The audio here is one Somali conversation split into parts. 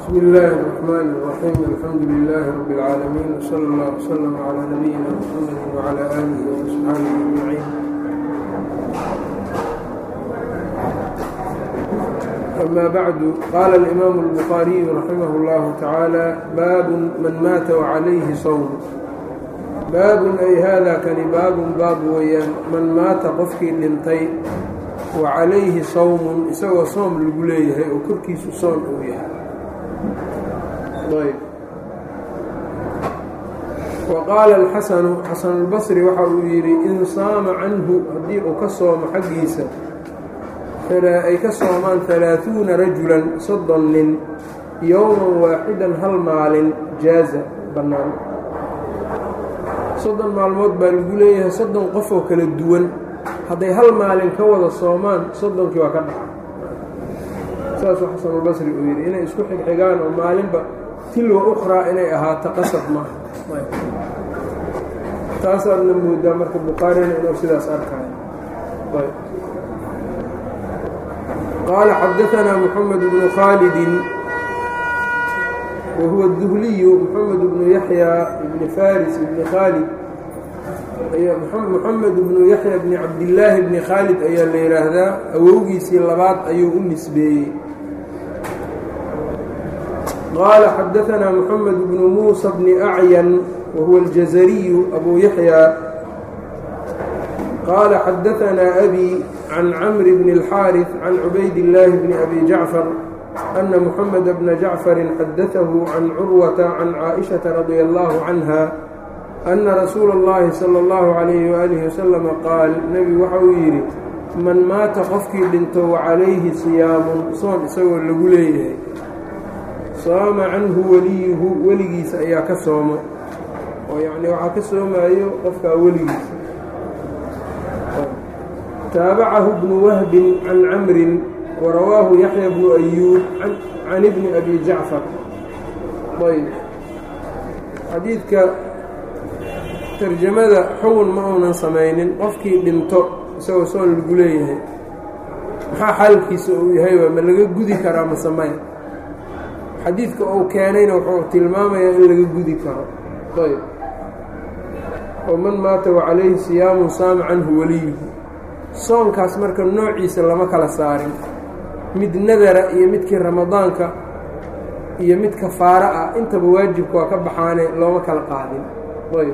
بsم الlh الرحmn الرحيم الحمdu للh رب العاalمين وصلى الله وsلم عlى نبيina mحمد وعlى آله وأصحاaبه أجمعين أmا bعd qاla الإmام البخاaرiي رحimه الlه taعaalى bab man maata وعalayhi sوم baabun ay hada kani baabun baab weeyaan man maata qofkii dhintay wa calayhi sawmun isagoo soom lagu leeyahay oo korkiisu soon uu yahay ayb wa qaala alxasanu xasanulbasri waxa uu yidhi in saama canhu haddii uu ka soomo xaggiisa ay ka soomaan halaaثuuna rajulan soddon nin yowman waaxidan hal maalin jaaza bannaan soddon maalmood baa lagu leeyahay soddon qof oo kala duwan hadday hal maalin ka wada soomaan soddonkii waa ka dhaca saasuu xasanulbasri uu yidhi inay isku xigxigaan oo maalinba tilwa ukhraa inay ahaato qasab maaha taasaadna moodaa marka bukhaarina inuu sidaas arkaayo qaala xadaanaa moxamed bnu khaalidin whuwa الduhliyu mxamed bnu yaxya bni faris bni khaalid moxamed bnu yaxya bni cabdillaahi bni khaalid ayaa la yidhaahdaa awowgiisii labaad ayuu u nisbeeyey qaala xadaanaa moxamed bnu muusa bni acyan wahuwa اljazariyu abu yaxya qaala xadaanaa abi can camri bni اlxaariث can cubayd illaahi bni abi jacfar أن محمد بن جعفر xdثه عن cروة عن cائشhaة رضي الله عنها أن رsuuل اللhi صلى الله عليه وآله وسلم qاaل nebigu waxa uu yidhi man maata qofkii dhinto وعalayhi صiyaamun soon isagoo lagu leeyahay saama canhu weliyuhu weligiisa ayaa ka soomo oo yani waxaa ka soomayo qofkaa weligiisa taabacahu بن وهb عan cmri وrawaahu yaحya bnu أyuub can ibni abi jacfar ayb xadiidka tarjamada xugun ma uunan samaynin qofkii dhinto isagoo soon lagu leeyahay maxaa xaalkiisa uu yahayba ma laga gudi karaa masamaya xadiidka uu keenayna wuxuu tilmaamayaa in laga gudi karo ayb oo man maata wacalayhi siyaamun saama canhu weliyuhu soonkaas marka noociisa lama kala saarin mid nadara iyo midkii ramadaanka iyo mid kafaaro ah intaba waajibka waa ka baxaane looma kala qaadin ayb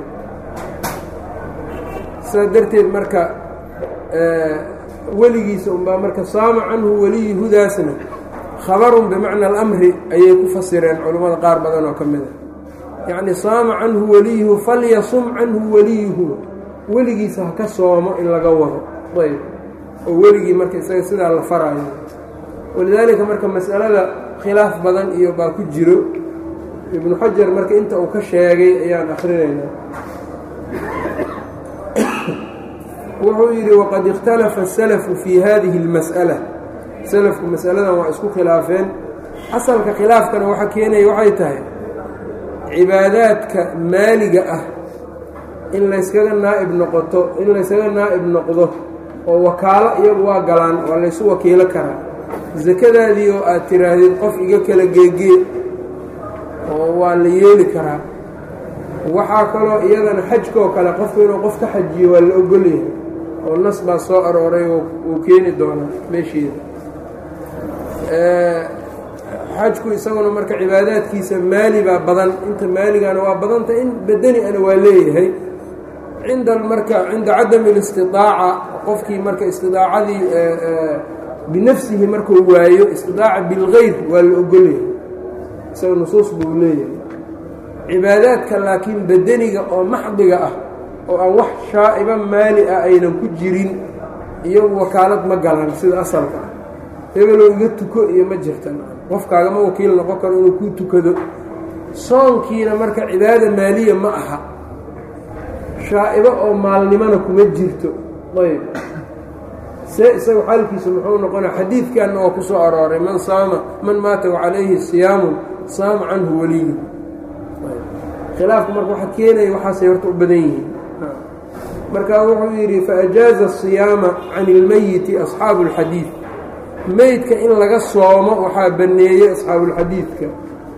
sidaa darteed marka weligiisa unbaa marka saama canhu weliyuhudaasna khabarun bimacna alamri ayay ku fasireen culammada qaar badan oo ka mid a yacni saama canhu weliyuhu falyasum canhu weliyuhu weligiisa ha ka soomo in laga wado ayb oo weligii marka isaga sidaa la faraayo walidaalika marka masalada khilaaf badan iyo baa ku jiro ibnu xajar marka inta uu ka sheegay ayaan akrinaynaa wuxuu yidhi waqad ikhtalafa asalafu fii hadihi اlmas'ala salafku masaladan waa isku khilaafeen asalka khilaafkana waxa keenaya waxay tahay cibaadaadka maaliga ah in layskaga naa'ib noqoto in layskaga naa'ib noqdo oo wakaalo iyagu waa galaan waa laysu wakiilo karaa sakadaadii oo aad tiraahdid qof iga kala geegee oo waa la yeeli karaa waxaa kaloo iyadana xajkoo kale qofku inuu qof ka xajiyo waa la ogolyahay oo nas baa soo arooray uu keeni doonaa meesheeda xajku isaguna marka cibaadaadkiisa maali baa badan inta maaligana waa badanta in bedeni ana waa leeyahay cinda marka cinda cadami اlistidaaca qofkii marka istidaacadii binafsihi markuu waayo istidaaca bilgeyr waa la ogolyahay isaga nusuus buu leeyahay cibaadaadka laakiin bedeniga oo maxdiga ah oo aan wax shaa'iba maali ah aynan ku jirin iyagu wakaalad ma galaan sida asalka ah hebelow iga tuko iyo ma jirta qofkaagama wakiil noqon karo inuu kuu tukado soonkiina marka cibaada maaliya ma aha shaa'ibo oo maalnimona kuma jirto ayb see isaga xaalkiisa muxuu noqonaya xadiidkanna waa ku soo arooray man saama man maata wacalayhi siyaamun saama canhu weliyu khilaafku marka waxa keenaya waxaasay horta u badan yihiin markaa wuxuu yidhi faajaaza asiyaama can ilmeyiti asxaabu اlxadiid meydka in laga soomo waxaa banneeyey asxaabulxadiidka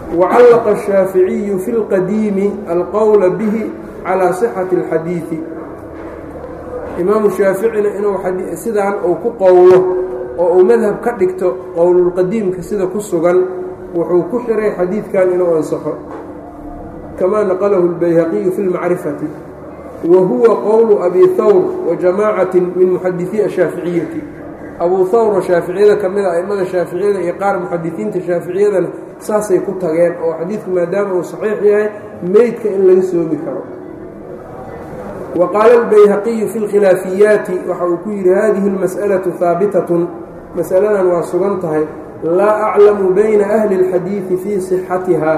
wacallaqa الshaaficiyu fi اlqadiimi alqowla bihi calىa صixati اlxadiiثi imaamu shaaficina inuu sidaan uu ku qowlo oo uu madhab ka dhigto qowlulqadiimka sida ku sugan wuxuu ku xiray xadiidkan inuu ansaxo kamaa naqalahu اlbayhaqiyu fi اlmacrifati wa huwa qowlu abi hawr wa jamaacati min muxadisii ashaaficiyati abuu hawr oo shaaficiyada ka mid a aimada shaaficiyada iyo qaar muxadisiinta shaaficiyadana saasay ku tageen oo xadiidku maadaama uu saxiix yahay meydka in laga soomi karo wa qaala albayhaqiyu fi lkhilaafiyaati waxa uu ku yidhi hadihi اlmas'alaةu haabitatun masaladan waa sugan tahay laa aclamu bayna ahli اlxadiidi fii صixatiha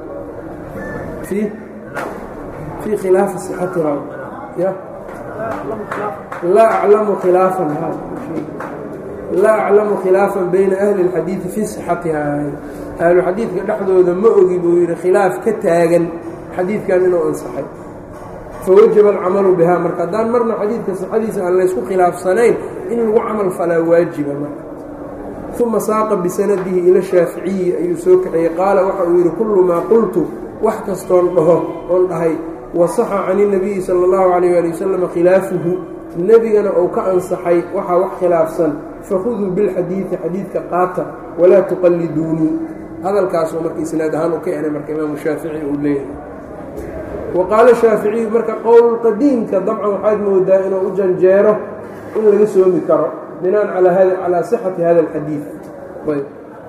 fii khilaafi صixatiha ya laa aclamu khilaafan laa aclamu khilaafan bayna ahli اlxadiidi fii صixatiha ahlu xadiidka dhexdooda ma ogi buu yidhi khilaaf ka taagan xadiidkan inuu ansaxay fawajaba alcamalu bihaa marka haddaan marna xadiidka sixadiisa aan laysku khilaafsanayn in lagu camal falaa waajiba marka uma saaqa bisanadihi ila shaaficiyi ayuu soo kaxeeyey qaala waxa uu yidhi kullu maa qultu wax kastoon dhaho oon dhahay wasaxa can inabiyi sala allahu calayh ali wasalam khilaafuhu nebigana uu ka ansaxay waxaa wax khilaafsan fakhuduu bilxadiidi xadiidka qaata walaa tuqalliduunii hadalkaasoo marka isnaad ahaan uu ka eray marka imaamu shaafici uu leeyahay wa qaala shaaficiyu marka qowlqadiimka dabcan waxaad moodaa inuu u janjeero in laga soomi karo binaan calaa sixati hada alxadiid ayb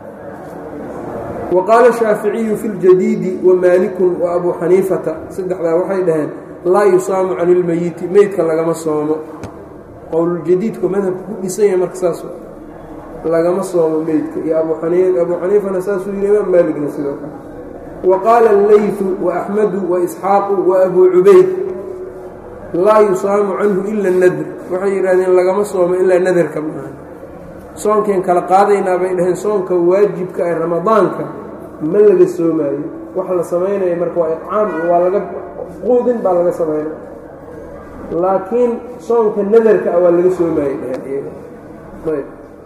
wa qaala shaaficiyu fi ljadiidi wa maalikun wa abuu xaniifata saddexdaa waxay dhaheen laa yusaamu cani ilmeyiti meydka lagama soomo qowluljadiidku madhabka ku dhisan yahay marka saas lagama soomo meydka iyo abuu abuu xaniifana saasuu yidhi imaam maaligna sidoo kale wa qaala allaytu wa axmedu wa isxaaqu wa abuu cubayd laa yusaamu canhu ila nadr waxay yidhahdeen lagama soomo ilaa nadarka maaha soonkeen kala qaadaynaa bay dhaheen soonka waajibka ee ramadaanka ma laga soomaayo waxa la samaynaya marka waa icaam iyo waa laga quudin baa laga samaynaya laakiin soonka nadarka ah waa laga soomaayey dheheen ayb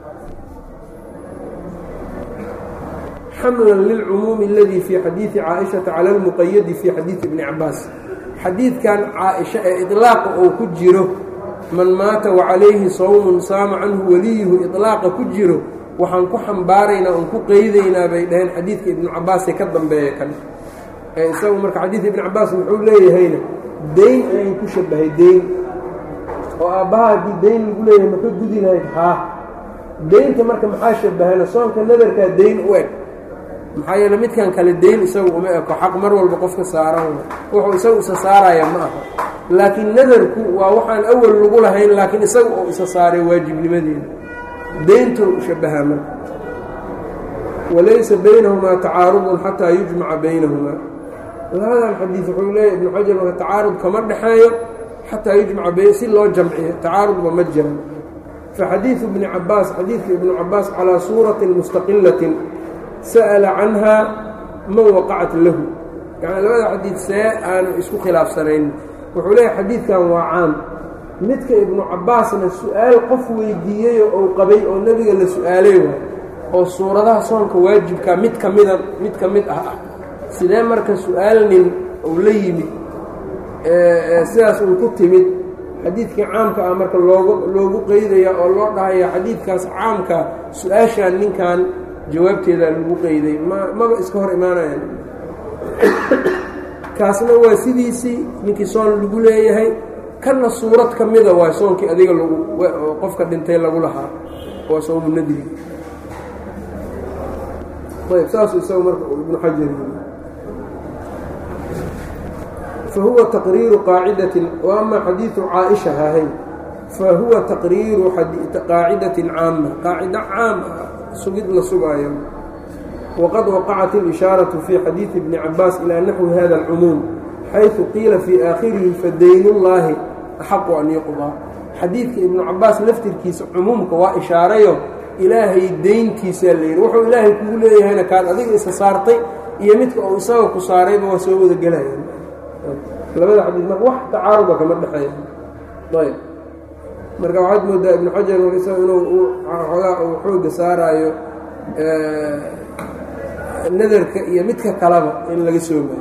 xamlan lilcumuumi اladii fii xadiidi caaishata cala اlmuqayadi fii xadiidi bni cabaas xadiidkan caaisha ee iطlaaqa uu ku jiro man maata wacalayhi sawmun saama canhu weliyuhu iطlaaqa ku jiro waxaan ku xambaaraynaa oon ku qeydaynaa bay dhaheen xadiidka ibnu cabaasee ka dambeeya kan ee isagu marka xadiidka ibnu cabaas muxuu leeyahayna deyn ayuu ku shabahay deyn oo aabbaha haddii deyn lagu leeyahay maka gudi lahayd haa deynta marka maxaa shabahana soonka nadarkaa deyn u eg maxaa yeele midkan kale deyn isagu uma eko xaq mar walba qofka saaran wuxuu isagu isa saaraya ma aha laakiin nadarku waa waxaan awal lagu lahayn laakiin isaga oo isa saaray waajibnimadeeda deyntuu u shabahaa marka walaysa baynahumaa tacaarudun xataa yujmaca baynahumaa labadan xadiid wuxuu leeyahy ibnu xajar marka tacaarud kama dhexeeyo xataa yujmaca bayn si loo jamciyo tacaarudba ma jiran faxadiidu ibni cabaas xadiidka ibnu cabaas calaa suuratin mustaqilatin sa'ala canhaa man waqacat lahu yacni labada xadiid see aanu isku khilaafsanayn wuxuu leeyahay xadiidkan waa caam midka ibnu cabbaasna su-aal qof weydiiyeyoo ou qabay oo nebiga la su-aalay waay oo suuradaha soonka waajibkaa mid ka mida mid ka mid ah ah sidee marka su-aal nin uu la yimid sidaas uu ku timid xadiidkii caamka ah marka loogu loogu qeydaya oo loo dhahaya xadiidkaas caamka su-aashaan ninkan jawaabteedaa lagu qeyday ma maba iska hor imaanayaan kaasna waa sidiisii ninkii soon lagu leeyahay kanna suurad ka mida waa soonkii adiga lagu qofka dhintay lagu lahaa waa soomu nadri ayb saasu isaga marka ibnu xajar yii fahuwa taqriiru qaacidatin wa ama xadiidu caaisha hahay fahuwa taqriiru qaacidatin caama qaacida caam ah sugid la sugaayo wqad waqacat اlishaaraةu fii xadiiثi bni cabaas ilى naxwi hada اlcumuum xayثu qiila fii aakhirihi fadaynullaahi axaqu an yuqdaa xadiidka ibnu cabaas laftirkiisa cumuumka waa ishaarayo ilaahay deyntiisaa layidhi wuxuu ilaahay kugu leeyahayna kaad adiga isa saartay iyo midka uu isaga ku saarayba waa soo wada gelayaan labada xadiid marka wax tacaaruba kama dhexeeya ayb marka waxaad moodaa ibnu xajar isaga inuu xoogaa uu xooga saaraayo nadarka iyo midka kaleba in laga soomayo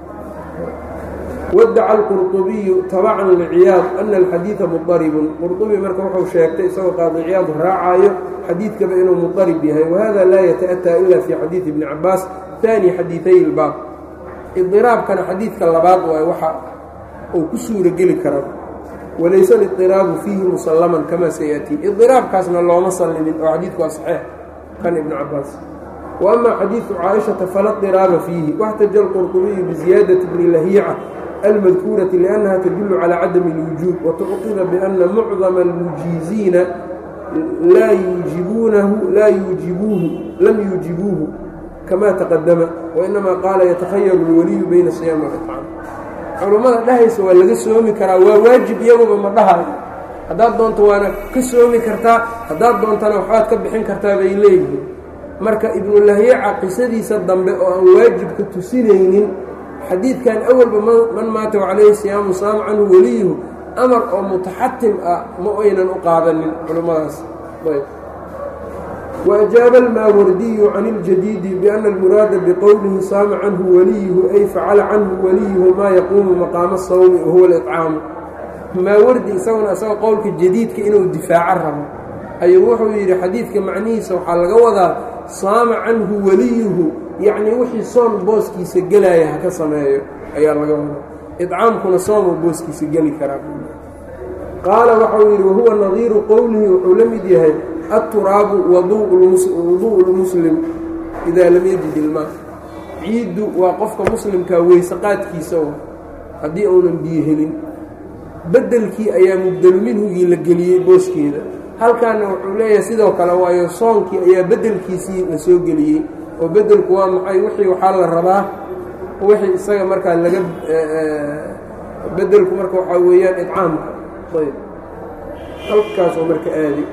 wadaca alqurطubiyu tabacan liciyaad ana alxadiida mudaribun qurطubi marka wuxuu sheegtay isagoo qaadi ciyaad raacayo xadiidkaba inuu mudarib yahay wahada laa yataأtaa ila fi xadiidi ibni cabaas taani xadiiday ilbaab idiraabkana xadiidka labaad waay waxa uu ku suuro geli kara walayse alidiraabu fiihi musallaman kamaa sayatii idiraabkaasna looma sallimin oo xadiidku waa saxeex kan ibnu cabaas wa ama xadiidu caaishata fala diraaba fiihi waxtaja alqurطubiyu biziyaadati bni lahiica almadkuurati liannaha tadullu calaa cadami اlwujuub watucqiba biana mucdama almujiiziina laa yuujibuunahu laa yuujibuuhu lam yuujibuuhu kama taqadama wainamaa qaala yatakhayaru اlwaliyu bayna siyaam walicaan culummada dhahaysa waa laga soomi karaa waa waajib iyaguba ma dhahayo haddaad doonto waana ka soomi kartaa haddaad doontana waxbaad ka bixin kartaa bay leeyihiin marka ibnulahiica qisadiisa dambe oo aan waajibka tusinaynin xadiidkan awalba man maata calayhi siyaamu saama canhu weliyuhu amar oo mutaxatim ah ma aynan u qaadanin culummadaas وأجاaب الmاwrdiي عن الجديد بأن المراada بqowلihi saama canhu wliyhu ay facala canhu wliyhu ma yaquumu maqaama الsawmi wahuwa الإطcaamu maawardi isaguna isagoo qowlka jadiidka inuu difaaco rabo ayuu wuxuu yidhi xadiidka macnihiisa waxaa laga wadaa saama canhu weliyuhu yacnii wixii soon booskiisa gelaya haka sameeyo ayaa laga wadaa iطcaamkuna soomuu booskiisa geli karaa qaala waxau yidhi wahuwa nadiiru qowlihi wuxuu la mid yahay aلturaabu waduءu اlmuslim idaa lam yajid ilmaa ciiddu waa qofka muslimkaa weyse qaadkiisa oo haddii uunan biyo helin beddelkii ayaa mubdelu minhugii la geliyey booskeeda halkaana wuxuu leeyahay sidoo kale waayo soonkii ayaa beddelkiisii la soo geliyey oo beddelku waa maxay wixii waxaa la rabaa wixii isaga markaa laga beddelku marka waxaa weeyaan idcaamka ayb halkaasoo marka aadi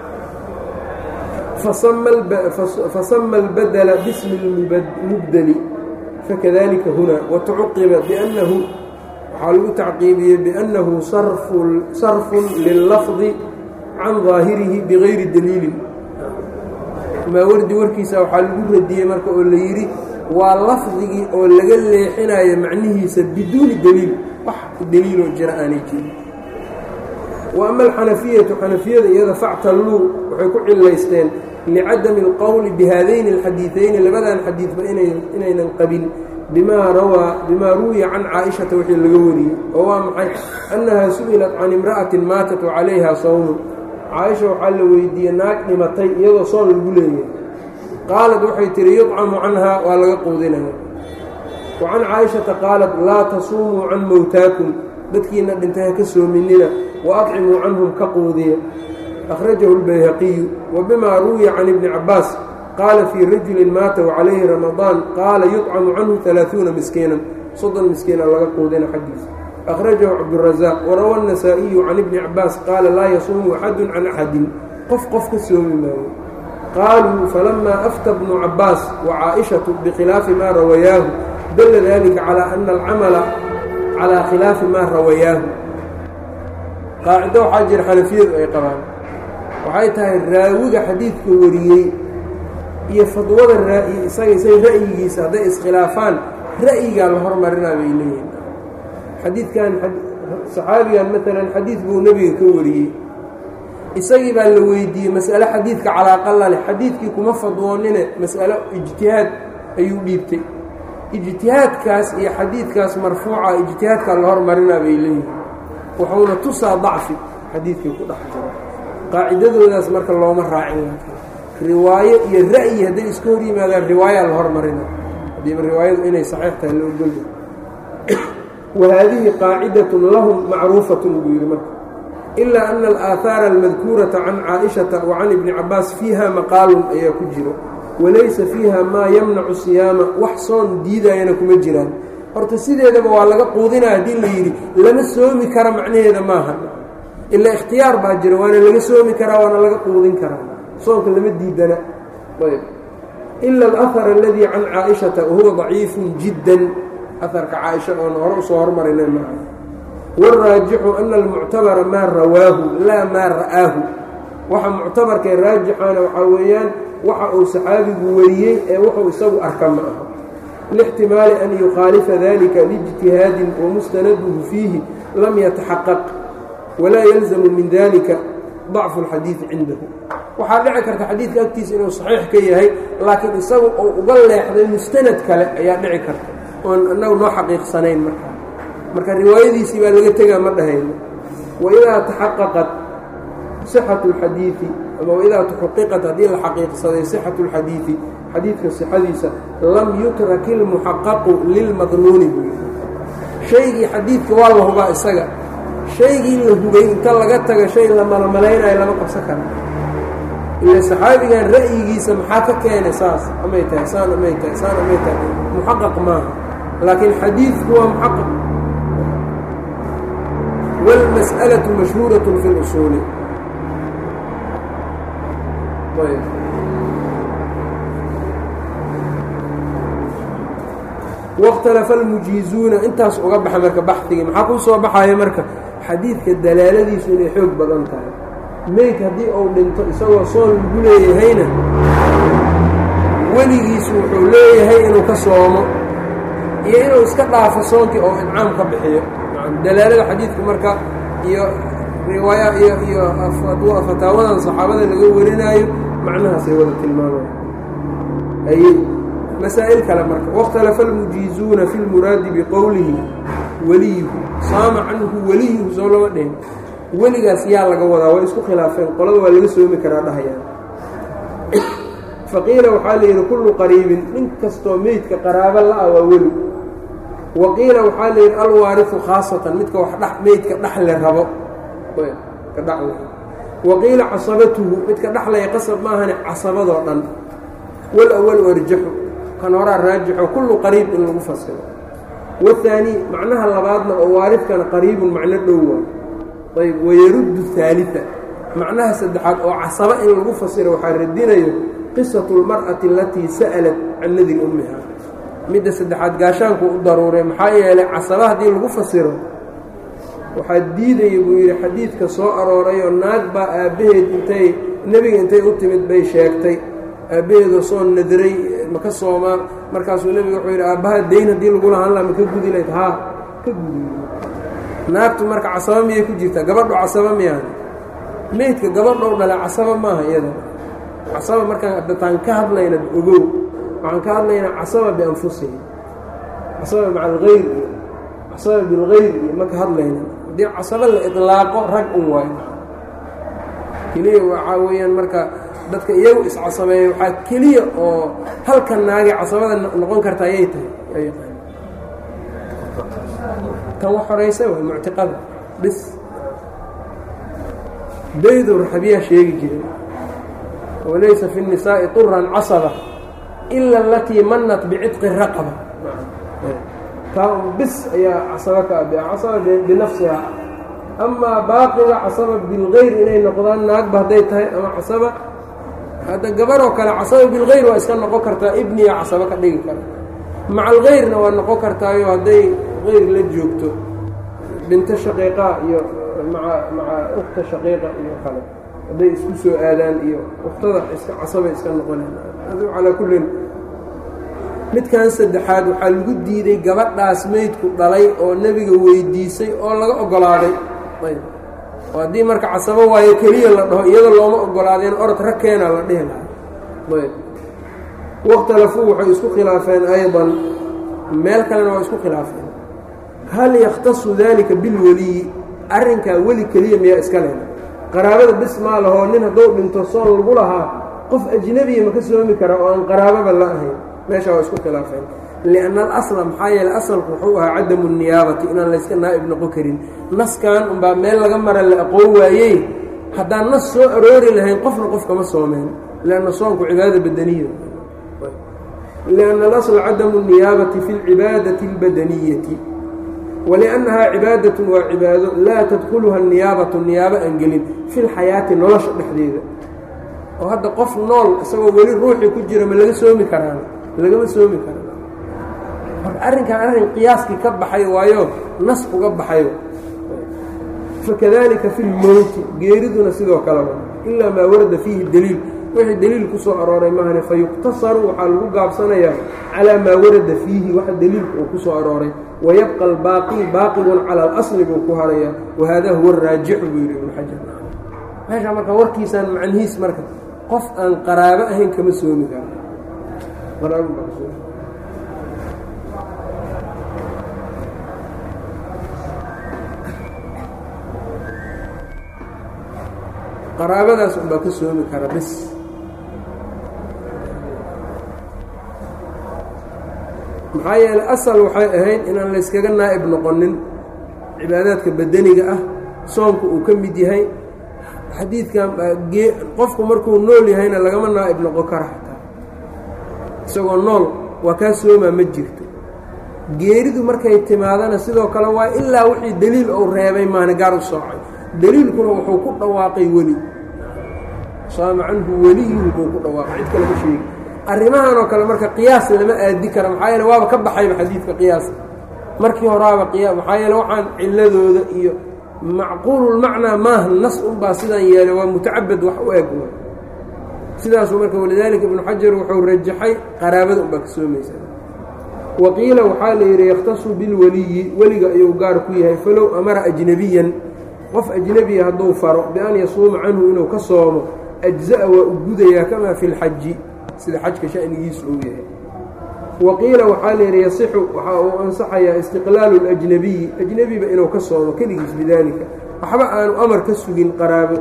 fasama اlbadla bismi اlmubdeli fakadalika huna watucuqiba biannahu waxaa lagu tacqiibiyey biannahu sarfun lillafdi can daahirihi bigayri daliilin maawardi warkiisa waxaa lagu radiyey marka oo la yidhi waa lafdigii oo laga leexinayo macnihiisa biduuni daliil wax daliiloo jira aanay jirin wa ama alxanafiyatu xanafiyada iyada factalluu waxay ku cilaysteen licadami اlqowli bihaadayni اlxadiiثayni labadan xadiidba inaynan qabin bimaa rawaa bimaa ruwiya can caaishata wixii laga wariyey oo waa maxay annahaa su'ilat can imra'atin maatat calayha sawmun caaisha waxaa la weydiiyey naag dhimatay iyadoo soon lagu leeyahay qaalad waxay tihi yudcamu canhaa waa laga quudinaya wa can caaishata qaalat laa tasuumuu can mowtaakum dadkiina dhintay ha ka soominina wa adcimuu canhum ka quudiya akhrajahu اlbayhaqiyu wa bimaa ruwiya can ibni cabbaas qaala fii rajulin maata wacalayhi ramadaan qaala yudcamu canhu alaaثuuna miskiinan soddon miskiina laga quudina xaggiisa akhrajahu cabdurasaaq warawa الnasaa'iyu can ibni cabbaas qaala laa yasuumu axadu can axadin qof qof ka soomi maayo qaaluu falamaa afta bnu cabbaas wa caaishatu bikhilaafi maa rawayaahu dalla dalika calaa ana alcamala calaa khilaafi maa rawayaahu qaacido waxaa jira xanafiyadu ay qabaan waxay tahay raawiga xadiidka wariyey iyo fadwada raa-i isaga isaga ra'yigiisa hadday iskhilaafaan ra'yigaa la hormarinaa bay leeyihin xadiidkan saxaabigan maalan xadiid buu nebiga ka wariyey isagii baa la weydiiyey mas'ale xadiidka calaaqala leh xadiidkii kuma fadwoonine mas'alo ijtihaad ayuu dhiibtay ijtihaadkaas iyo xadiidkaas marfuuca ijtihaadkaa la hormarinaa bay leeyihin wuxuuna tusaa dacfi xadiidkii ku dhex jiro qaacidadoodaas marka looma raacin riwaayo iyo ra'yi hadday iska hor yimaadaan riwaayaa la hormarina haddiiba riwaayadu inay saxiix tahay la ogolya wahaadihi qaacidatun lahum macruufatun buu yidhi marka ilaa ana alaahaara almadkuurata can caaishata wa can ibni cabbaas fiiha maqaalun ayaa ku jiro walaysa fiiha maa yamnacu siyaama wax soon diidayana kuma jiraan horta sideedaba waa laga quudinaa haddii la yidhi lama soomi kara macnaheeda maaha ilaa ikhtiyaar baa jira waana laga soomi karaa waana laga quudin karaa soonka lama diidana ayb ila alahar aladii can caaishata wahuwa daciifun jiddan aharka caaisha oon hore usoo hormarina maaha wاraajixu ana almuctabara maa rawaahu laa maa ra'aahu waxa muctabarkae raajixaana waxaa weeyaan waxa uu saxaabigu wariyey ee wuxuu isagu arka ma aha lاxtimaali an yukhaalifa dalika lijtihaadin wamustanaduhu fiihi lam yataxaqaq walaa yalzamu min dalika ضacfu اlxadiidi cindahu waxaa dhici karta xadiidka agtiisa inuu saxiix ka yahay laakiin isagu uu uga leexday mustanad kale ayaa dhici karta oon annagu noo xaqiiqsanayn markaa marka riwaayadiisii baa laga tegaa ma dhahayno waidaa taxaqaqat sixatu اlxadiidi ama waidaa taxaqiqat haddii la xaqiiqsaday sixatu اlxadiidi xadiidka sixadiisa lam yutrak ilmuxaqaqu lilmadnuuni buu yidhi shaygii xadiidka waa la hubaa isaga shaygii la hubay inta laga taga shay la malamalaynayo lama qabsan kara ila saxaabigan ra'yigiisa maxaa ka keenay saas amay tahay saan amay tahay saan amay tahay muxaqaq maaha laakiin xadiidku waa muxaqaq wاlmas'alaةu mashhuuraة fi اlusuuli wاkhtalafa almujiizuuna intaas uga baxa marka baxdigii maxaa kuu soo baxaya marka xadiidka dalaaladiisu inay xoog badan tahay meyd haddii uu dhinto isagoo soon lagu leeyahayna weligiisu wuxuu leeyahay inuu ka soomo iyo inuu iska dhaafo soonkii oo incaam ka bixiyo dalaalada xadiidka marka iyo riwaaya iyo iyo fataawadan saxaabada laga warinaayo macnahaasay wada tilmaamaya ay masaa'il kale marka wاkhtalafa almujiizuuna fi lmuraadi biqowlihi weliyuhu saama canhu weliyuhu soo lama dhihin weligaas yaa laga wadaa way isku khilaafeen qolada waa laga soomi karaa dhahayaan faqiila waxaa la yidhi kullu qariibin nin kastoo meydka qaraabo la-a waa weli wa qiila waxaa la yidhi alwaarifu khaasatan midka wax dh meydka dhaxle rabo ka dhaxle wa qiila casabatuhu midka dhaxlaya qasab maahane casabadoo dhan wal-awalu arjaxu kan horaa raajixo kullu qariib in lagu fasiro wahaani macnaha labaadna oo waarifkana qariibun macno dhow waa ayb wayaruddu haalida macnaha saddexaad oo casaba in lagu fasiro waxaa radinayo qisatu lmar'ati alatii sa'alat can nadri ummiha midda saddexaad gaashaanku u daruuray maxaa yeelay casaba haddii lagu fasiro waxaa diidaya buu yidhi xadiidka soo aroorayoo naag baa aabbaheed intay nebiga intay u timid bay sheegtay aabbaheedoo soo nadray maka soomaa markaasuu nebiga wuxuu yidhi aabbaha dayn haddii lagu lahaan laha maka gudi layd haa ka gudi naagtu marka casaba miyay ku jirtaa gabadhu casaba miyaan meydka gabadhou dhale casaba maaha iyada casaba markaan dataan ka hadlayna ogow waxaan ka hadlaynaa casaba bianfusihim casaba maca algayr iyo casaba bilgayr iyo ma ka hadlayna haddii casaba la idlaaqo rag un waayo keliya waxaa weeyaan marka dadka iyagu iscasabeeya waxaa keliya oo halka naagay casabada noqon karta ayay tahay tan wax horaysa way muctiqada bis baydu raxabiyaa sheegi jiray walaysa fi الnisaaءi طuran casaba ila alatii manat bicitqi raqaba taa bis ayaa casaba ka ab casaba binafsiha amaa baaqiga casaba bilgayr inay noqdaan naagba hadday tahay ama casaba hadda gabaroo kale casaba bilgayr waa iska noqon kartaa ibniya casaba ka dhigi kara maca algayrna waa noqon kartaayo hadday gayr la joogto binto shaqiiqa iyo maa maca ukta shaqiiqa iyo kale hadday isku soo aadaan iyo uktada iska casabay iska noqoneen adu calaa kullin midkan saddexaad waxaa lagu diiday gabadhaas meydku dhalay oo nebiga weydiisay oo laga oggolaaday ayb oo haddii marka casabo waayo keliya la dhaho iyada looma oggolaadeen orod ragkeena la dhihi lahaa ayb wakhtalafuu waxay isku khilaafeen aydan meel kalena waa isku khilaafeen hal yakhtasu dalika bilweliyi arrinkaa weli keliya miyaa iska leh qaraabada bis maa lahoo nin hadduu dhinto soon lagu lahaa qof ajnebiya ma ka soomi karaa oo aan qaraababa la ahayn meesha waa isku khilaafeen lianna alasla maxaa yeele asalku wuxuu ahaa cadamu niyaabati inaan layska naa'ib noqon karin naskan unbaa meel laga mara la aqoon waayey haddaan nas soo aroori lahayn qofna qof kama soomeen lianna soonku cibaada badaniya lianna alasla cadamu niyaabati fi lcibaadati اlbadaniyati waliannahaa cibaadatun waa cibaado laa tadkuluha niyaabatu niyaabo aan gelin fi lxayaati nolosha dhexdeeda oo hadda qof nool isagoo weli ruuxii ku jira ma laga soomi karaan lagama soomi karaan marka arrinkan arrin qiyaaskii ka baxay waayo nas uga baxayo fakadalika fi lmowti geeriduna sidoo kale ilaa maa warada fiihi daliil wixii deliil ku soo arooray maahane fa yuqtasaru waxaa lagu gaabsanayaa calaa maa warada fiihi waxa deliilka uu ku soo arooray wayabqa albaaqi baaqigun cala alasli buu ku harayaa wahada huwa araajixu buu yidhi ibnu xajar meesha marka warkiisaan macnihiis marka qof aan qaraabo ahayn kama soomi karo qaraabadaas unbaa ka soomi kara bis maxaa yeeley asal waxay ahayd inaan layskaga naa'ib noqonin cibaadaadka badaniga ah soomka uu ka mid yahay xadiidkan qofku markuu nool yahayna lagama naa'ib noqon kara xataa isagoo nool waa kaa soomaa ma jirto geeridu markay timaadana sidoo kale waa ilaa wixii deliil uu reebay maana gaar u soocay deliilkuna wuxuu ku dhawaaqay weli saama canhu weliyuhu buu ku dhawaaqay cid kale ma sheegi arrimahan oo kale marka qiyaas lama aadi kara maxaa yeele waaba ka baxayba xadiidka qiyaas markii horaaba qiya maxaa yeele waxaan ciladooda iyo macquululmacnaa maaha nas unbaa sidaan yeelay waa mutacabad wax u eg sidaasuu marka walidaalika ibnu xajar wuxuu rajaxay qaraabada unbaa ka soomaysa waqiila waxaa la yidhi yakhtasu bilweliyi weliga ayuu gaar ku yahay falow amara ajnabiyan qof ajnebiya hadduu faro bian yasuuma canhu inuu ka soomo ajza'a waa u gudayaa kamaa fi lxaji sida xajka shanigiisu uu yahay waqiila waxaa la yidhi yasixu waxa uu ansaxayaa istiqlaalu اlajnabiyi ajnebiba inuu ka soomo keligiis bidaalika waxba aanu amar ka sugin qaraabo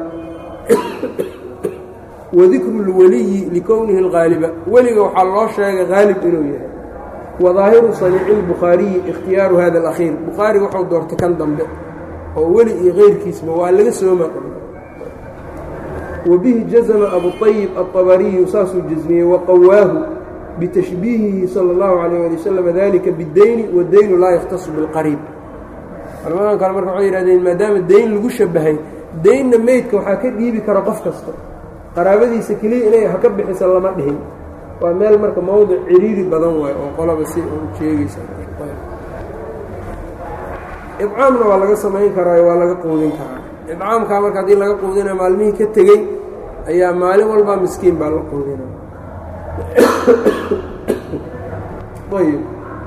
wadikru اlweliyi likownihi اlgaaliba weliga waxaa loo sheegay haalib inuu yahay wadaahiru saniici اlbukhaariyi ikhtiyaaru hada اlakhiir bukhaari wuxuu doortay kan dambe oo weli iyo keyrkiisba waa laga sooma wabihi jazma abuطayib aلطabariyu saasuu jasmiyey waqawaahu bitashbiihihi salى اllahu عalيه ali waslm dalika bاdeyni wاdeynu laa yakhtasu biاlqariib culamadan kale marka waxay yihahdeen maadaama deyn lagu shabahay deynna meydka waxaa ka dhiibi kara qof kasta qaraabadiisa keliya inay haka bixisa lama dhihin waa meel marka mowdic ciriiri badan waayo oo qolaba si u sheegaysa ibcaamna waa laga samayn karaa waa laga quudin karaa ibcaamkaa marka haddii laga quudinaya maalmihii ka tegey ayaa maalin walba miskiin baa la quudina ayb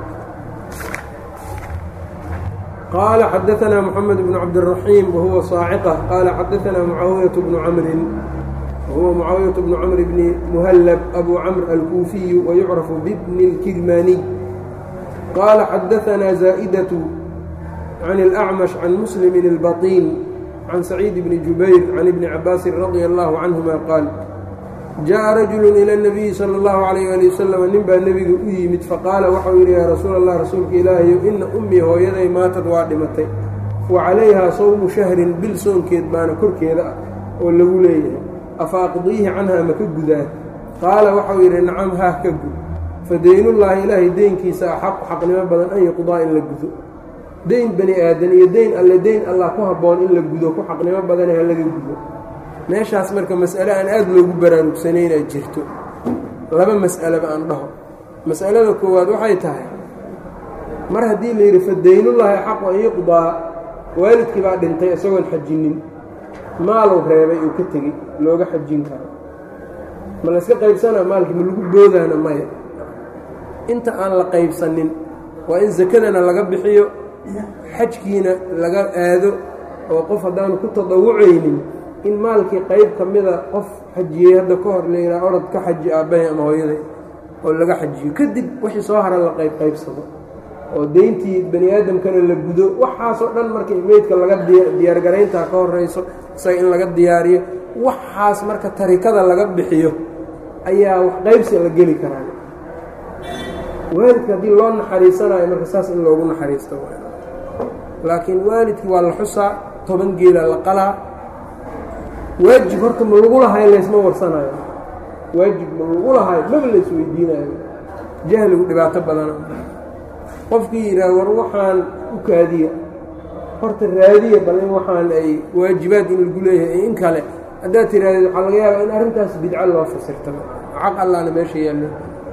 qaala xadaanaa moxamed bnu cabdالraxiim wahuwa saaciqa qaala xadaanaa mucaawiyaة bnu camrin wahuwa mucaawiyaة bnu camr bni muhallab abu camr alkuufiyu wayucrafu bibni اlkidmaaniy qaala xadaanaa zaa'daة can اlأcmash can muslimin اlbaطin can saciid bni jubayr can ibni cabaasin radia allahu canهuma qaal jaءa rajulu ilى الnabiyi salى اllahu عalayh ali wasalam nin baa nebiga u yimid faqaala waxau yidhi yaa rasuul allah rasuulka ilaahayow ina ummii hooyaday maatad waa dhimatay wa calayhaa sawmu shahrin bil soonkeed baana korkeeda ah oo lagu leeyahay afa aqdiihi canhaa ma ka gudaa qaala waxau yidhi nacam haah ka gud fa deynullaahi ilaahay deynkiisa axaqu xaqnimo badan an yuqdaa in la gudo deyn bani aadan iyo deyn alle deyn allah ku habboon in la gudo ku xaqnimo badane ha laga gudo meeshaas marka mas'ale aan aada loogu baraarugsanayna jirto laba mas'aleba aan dhaho mas'alada koowaad waxay tahay mar haddii la yidhi fa deynullaahi xaqu an yuqdaa waalidkii baa dhintay isagoon xajinin maaluu reebay uu ka tegey looga xajin karo ma layska qaybsanaa maalkii ma lagu boodaana maya inta aan la qaybsanin waa in sakadana laga bixiyo xajkiina laga aado oo qof haddaanu ku tadawucaynin in maalkii qayb ka mida qof xajiyey hadda ka hor la yidhaha orod ka xaji aabbahay ama hooyaday oo laga xajiyo kadib wixii soo hara la qayb qaybsado oo deyntii bani aadamkana la gudo waxaasoo dhan markii meydka laga diyaargarayntaa ka horeyso isaga in laga diyaariyo waxaas marka tarikada laga bixiyo ayaa wax qaybsi la geli karaa waalidka haddii loo naxariisanayo marka saas in loogu naxariisto laakiin waalidkii waa la xusaa toban geela la qalaa waajib horta ma lagu lahayn laysma warsanayo waajib ma lagu lahayn maba lays weydiinayo jahligu dhibaato badana qofkii yidhaah war waxaan u kaadiya horta raadiya bal in waxaan ay waajibaad in lagu leeyahay in kale haddaad tiraahdeed waxaa laga yaabaa in arrintaas bidco loo fasirtaba xaq allaana meesha yaallo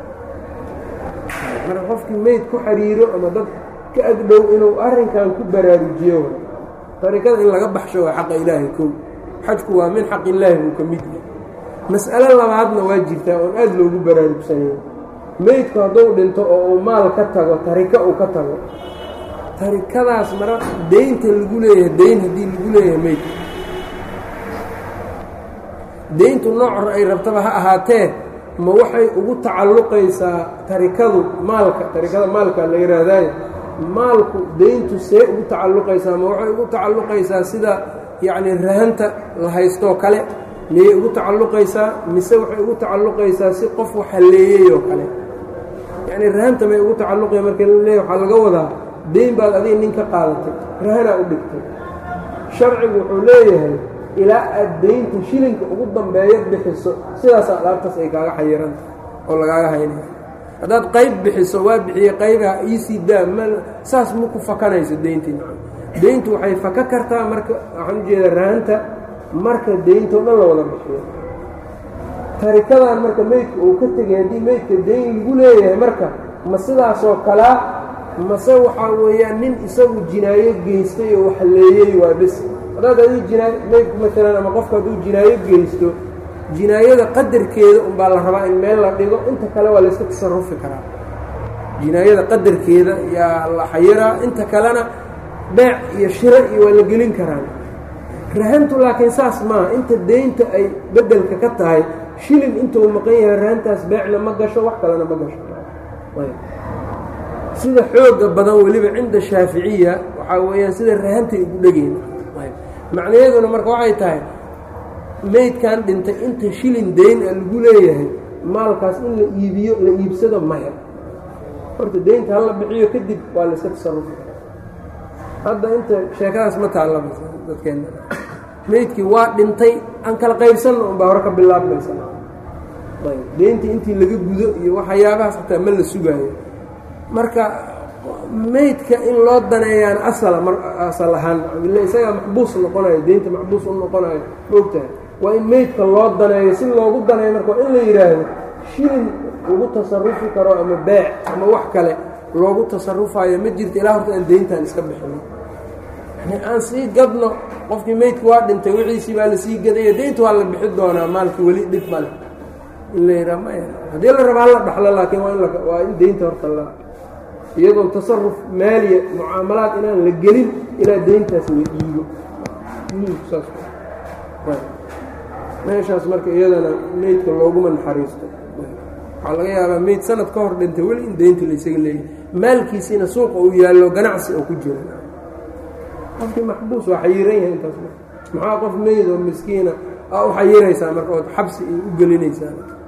marka qofkii meyd ku xiriiro ama dad ka agdhow inuu arrinkan ku baraarujiyo tarikada in laga baxsho waa xaqa ilaahay kow xajku waa min xaq illaahi buu ka mid yahay mas'alo labaadna waa jirtaa oon aada loogu baraarugsanaya meydku hadduu dhinto oo uu maal ka tago tarika uu ka tago tarikadaas mara deynta lagu leeyahay deyn haddii lagu leeyahay meydka deyntu noocor ay rabtaba ha ahaatee ma waxay ugu tacalluqaysaa tarikadu maalka tarikada maalka la yidhaahdaye maalku deyntu see ugu tacalluqaysaa ma waxay ugu tacalluqaysaa sida yacni rahanta la haystoo kale miyay ugu tacalluqaysaa mise waxay ugu tacalluqaysaa si qof waxaleeyey oo kale yacni rahanta may ugu tacalluqaya marka la leeya waxaa laga wadaa deyn baad adiga nin ka qaadatay rahanaa u dhigtay sharcigu wuxuu leeyahay ilaa aad deynta shilinka ugu dambeeyo bixiso sidaasaa alaabtaas ay kaaga xayiranta oo lagaaga haynaya haddaad qayb bixiso waa bixiyey qaybaha iisii daa ma saas ma ku fakanayso deyntii maa deyntu waxay faka kartaa marka waxaan ujeedaa rahanta marka deyntao dhan la wada bixiyo tarikadan marka meydka uu ka tegay haddii meydka deyn lagu leeyahay marka ma sidaasoo kalaa mase waxaa weeyaan nin isagu jinaayo geystay oo waxleeyey waa bes haddaad adii jinaayo meydku maalan ama qofku hadduu jinaayo geysto jinaayada qadarkeeda unbaa la rabaa in meel la dhigo inta kale waa layska tasarufi karaa jinaayada qadarkeeda yaa la xayiraa inta kalena beec iyo shiro iyo waa la gelin karaan rahantu laakiin saas maaha inta deynta ay beddelka ka tahay shilin intuu maqan yahay rahantaas beecna ma gasho wax kalena ma gasho sida xooga badan weliba cinda shaaficiya waxaa weeyaan sida rahantay ugu dhegeyna macnayaduna marka waxay tahay meydkan dhintay inta shilin deyn a lagu leeyahay maalkaas in la iibiyo la iibsado maya horta deynta hala bixiyo kadib waa layska tasarufi hadda inta sheekadaas ma taallaba dadkeenna meydkii waa dhintay aan kala qaybsanna unbaa hore ka bilaabmaysa deyntii intii laga gudo iyo waxyaabahaas xataa ma la sugaayo marka meydka in loo daneeyaan asala mar asal ahaan ille isagaa maxbuus noqonayo deynta maxbuus u noqonayo maogtahay waa in meydka loo daneeyo si loogu daneeyo marka waa in la yidhaahdo shilin lagu tasarufi karo ama beec ama wax kale loogu tasarufayo ma jirto ilaa horta aan deyntan iska bixino yani aan sii gadno qofkii meydka waa dhintay wixiisii baa lasii gadaya deynta waa la bixi doonaa maalka weli dhib male in la yidhaha maya haddii la raba hala dhaxlo laakiin waa in waa in deynta horta la iyadoon tasaruf maaliya mucaamalaad inaan la gelin ilaa deyntaas la dhiibo saas meeshaas marka iyadana meydka looguma naxariisto waxaa laga yaabaa meyd sanad ka hor dhintay weli in deynta laysaga leeyahy maalkiisiina suuqa uu yaallo ganacsi oo ku jira qofkii maxbuus waa xayiran yahay intaas maxaa qof meyd oo miskiina aa u xayiraysaa marka ood xabsi ay u gelinaysaa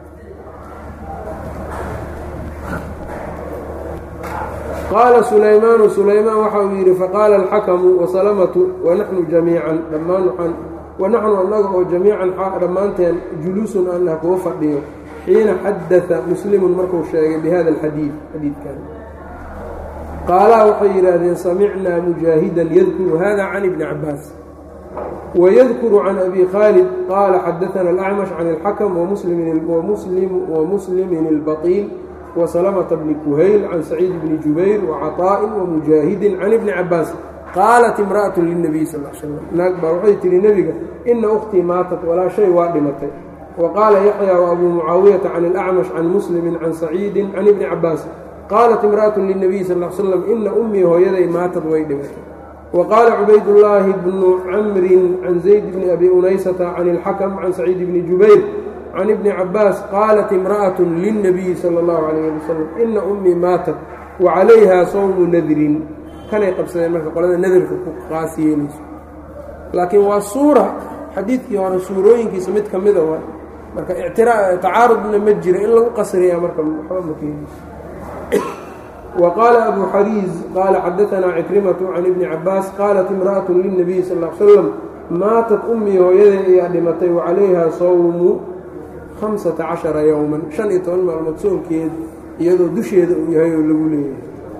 qaala sulaymaanu sulaymaan waxa uu yidhi faqaala alxakamu wasalamatu wanaxnu jamiican dhammaan waxaan wanaxnu annaga oo jamiican dhammaanteen juluusun anah kuga fadhiyo xiina xadaa muslimun markuu sheegay bihada alxadiid xadiidkan qaalaa waxay yidhaahdeen samicnaa mujaahidan yadkuru hada can ibni cabaas wydkuru can abi khaalid qaala xadaana alacmash can اlxakm wamuslimin اlbaطiil wasalamta bni kuhayl can saciid bni jubayr wacaطaa'in wamujaahidin can ibni cabaas qaalat imra'atu lilnabiy sal slam naag baa waxay tihi nebiga ina ukhtii maatat walaa shay waa dhimatay wa qaala yaxya waabuu mucaawiyata can اlacmash can muslimi can saciidin can ibni cabaas qaalat imra'atu lilnabiy sal slam ina ummii hooyaday maatad way dhimatay وqاaل cbayd اللaahi بن cmri can زayd bn abi unaysةa can الxakم can سacيid bni jubayr can ibni cabaas qaalat imraأaة lلnabiyi salى الlahu عalيه ali wsلم ina umii maatat وcalayha sawmu nadrin kanay qabsadeen marka qolada nadarka ku qaas yeelayso laakiin waa suura xadiidkii hore suurooyinkiisa mid ka mida wa marka tacaarudna ma jiro in lagu qasriyaa marka waxba ma keenayso وqاaل أbو xrيiز qال xadaثnaa cكرiمة عن iبن cabاas qاaلت امرأة للنبي sl اه عل sلم maatat أmii hooyaday ayaa dhimatay وcalayha sawmu خaمسaةa caشhaرa yوما شhan iyo toban maalmood soonkeed iyadoo dusheeda uu yahay oo lagu leeyahay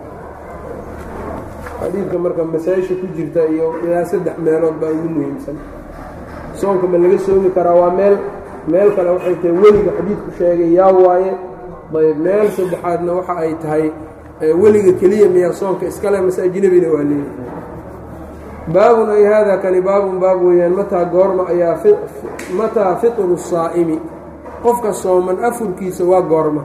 xadiidka marka masaaisha ku jirta iyo ilaa saddex meelood baa ugu muhiimsan soonka ma laga soomi karaa waa meel meel kale waxay tahay weliga xadiidku sheegay yaa waaye ayb meel saddexaadna waxa ay tahay weliga keliya miyaa soonka iskale mase ajnebina waa leeyahay baabun ay haadaa kani baabun baab weeyaan mataa goorma ayaa mataa fitru saa'imi qofka sooman afurkiisa waa goorma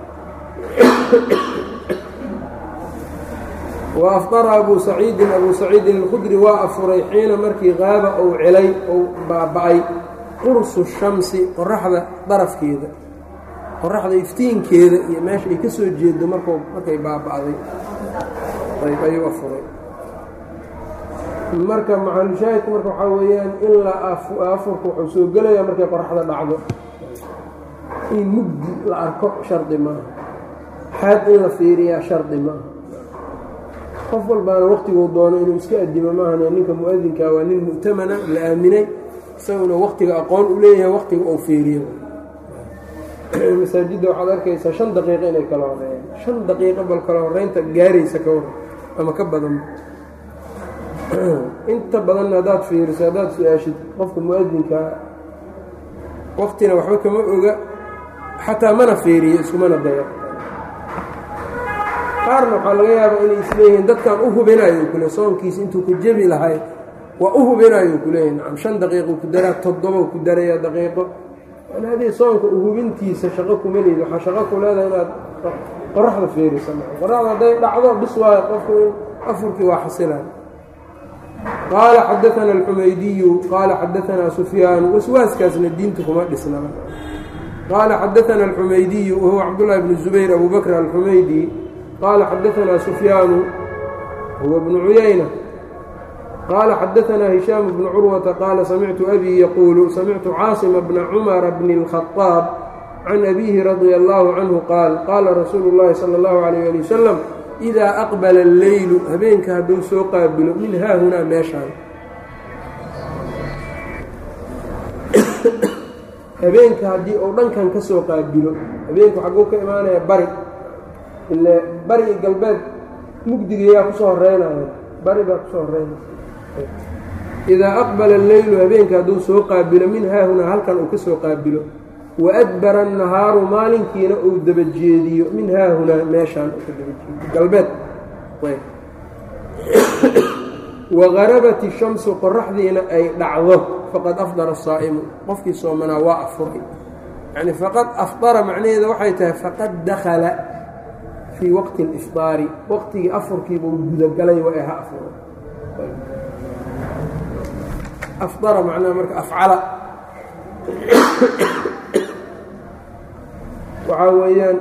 wa afdara abuu saciidin abuu saciidin alkhudri waa afuray xiina markii qaaba ou celay ou baaba-ay qursu shamsi qoraxda darafkeeda qoraxda iftiinkeeda iyo meesha ay ka soo jeedo marku markay baaba-day ayb ayuu afuray marka maxalushaahidku marka waxaa weeyaan in la afurka wuxuu soo gelayaa markay qoraxda dhacdo in mugdi la arko shardi maaha xaad in la fiiriyaa shardi maaha qof walbaana waqtiguu doono inuu iska adimo maahan ninka mu-adinkaa waa nin mu'tamana la aaminay isaguna waqtiga aqoon u leeyahay waqtiga uu fiiriyo masaajidda waxaad arkaysaa shan daqiiqo inay kala horeeyaan shan daqiiqo bal kala horeynta gaaraysa ka waran ama ka badan inta badanna haddaad fiiriso haddaad su-aashid qofka mu-adinkaa waqtina waxba kama oga xataa mana fiiriyo iskumana daya qaarna waxaa laga yaabaa inay isleeyihiin dadkan u hubinayo kule soonkiisa intuu ku jebi lahay waa u hubinayo kuleeyahy nacam shan daqiiqo ku daraa toddoba ku daraya daqiiqo an haddii soonka uhubintiisa shaqo kuma leyd waxaa shaqo ku leedahay inaad qoraxda fiirisa qoraxda hadday dhacdo bis waayo qofku in afurkii waa xasilaan qaala xadaana alxumaydiyu qaala xadaanaa sufyaanu waswaaskaasna diinta kuma dhisnaba qaala xadaana alxumaydiyu wahuwa cabdullahi bnu zubayr abu bakr alxumaydi qaala xadaanaa sufyaanu huwa bnu cuyayna qaala xadaanaa hishaamu bnu curwata qaala samictu abii yaquulu samictu caasima bna cumara bni اlkhadaab can abiihi radia allahu canhu qaal qaala rasuulu llahi sala اllahu alayh ali wasalam idaa aqbala alleylu habeenka hadduu soo qaabilo min haahunaa meeshaan habeenka haddii uu dhankan ka soo qaabilo habeenku xagguu ka imaanaya bari ile bari iyo galbeed mugdigayaa kusoo horeynaya bari baa kusoo horeynaya idaa aqbala alleylu habeenka hadduu soo qaabilo min haahunaa halkan uu ka soo qaabilo wa adbara annahaaru maalinkiina uu dabajeediyo min haahunaa meeshaan uu ka dabajeediyo galbeed wagarabat ishamsu qoraxdiina ay dhacdo faqad afdara asaa'imu qofkii soomanaa waa afuray yacni faqad afdara macnaheeda waxay tahay faqad dakhala fii waqti alifdaari waqtigii afurkiibuu gudagalay waa ha afuray afdara macnaha marka afcala waxaa weeyaan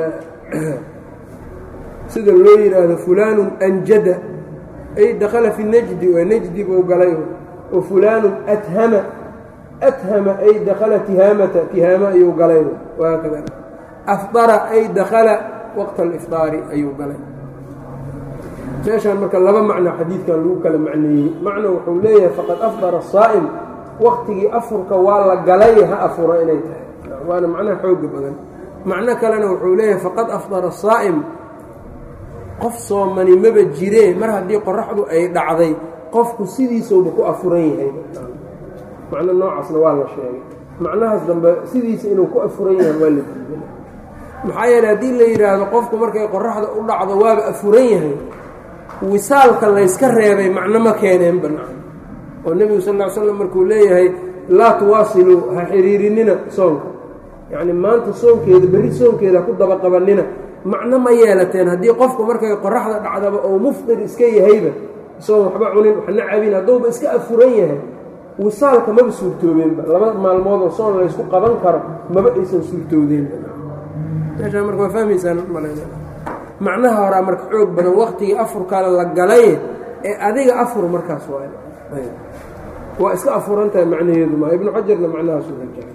sida loo yidhaahdo fulaanu anjada ay dakala fi najdi waa najdi buu galay wa fulaanu athama athama ay dakala tihaamata tihaama ayuu galay wahaakada afdara ay dakala waqta alifdaari ayuu galay meeshaan marka laba macno xadiidkan lagu kala macneeyey macno wuxuu leeyahay faqad afdara asaa'im waqtigii afurka waa la galay ha afura inay tahay waana macnaha xooga badan macno kalena wuxuu leeyahay faqad afdara asaa'im qof soomani maba jiree mar haddii qoraxdu ay dhacday qofku sidiisouba ku afuran yahay macno noocaasna waa la sheegay macnahaas dambe sidiisa inuu ku afuran yahay waa la diiday maxaa yeele haddii la yidhaahdo qofku markay qoraxda u dhacdo waaba afuran yahay wisaalka layska reebay macno ma keeneen banaan oo nebigu sal ll ly slam markuu leeyahay laa tuwaasiluu ha xiriirinina soonka yacni maanta soonkeeda berri soonkeeda ha ku dabaqabanina macno ma yeelateen haddii qofku markay qoraxda dhacdaba oo mufqir iska yahayba isagoon waxba cunin waxna cabin hadduuba iska afuran yahay wisaalka maba suurtoobeenba laba maalmoodoo soon laysku qaban karo maba aysan suurtoodeenba meeshaa marka waa fahmaysaan malayna macnaha horaa marka xoog badan waktigii afurkaale la galay ee adiga afur markaas waay waa iska afuran tahay macnaheedu maa ibnu xajarna macnahaasu rajaay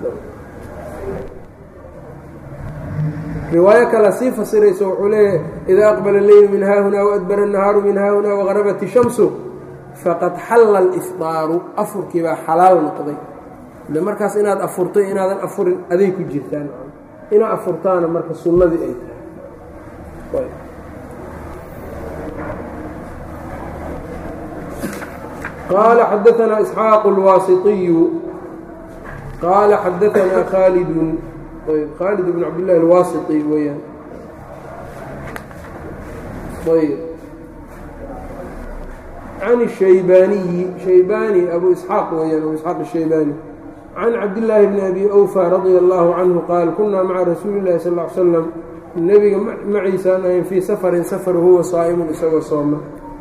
riwaayo kale sii fasirayso wuxuu leeyahay idaa aqbala leylu min haahunaa waadbara annahaaru min haahunaa wagarabat ishamsu faqad xalla alifdaaru afurkii baa xalaal noqday ile markaas inaad afurtay inaadan afurin aday ku jirtaan inaad afurtaana marka sunnadii ay tahay qaala xadaanaa isxaaqu اlwaasiطiyu qaala xadaanaa khaalidun khaalid bn cabdillahi alwaasiطi weeyaan ayb can الshaybaaniyi shaybaani abu isxaaq weeyaan abu isxaaq الshaybaani can cabdillaahi bni abi awfa radia allaahu canhu qaal kunaa maca rasuuli llahi sal l slam nebiga maciisaan ahayn fii safarin safar huwa saa'imun isagoo sooma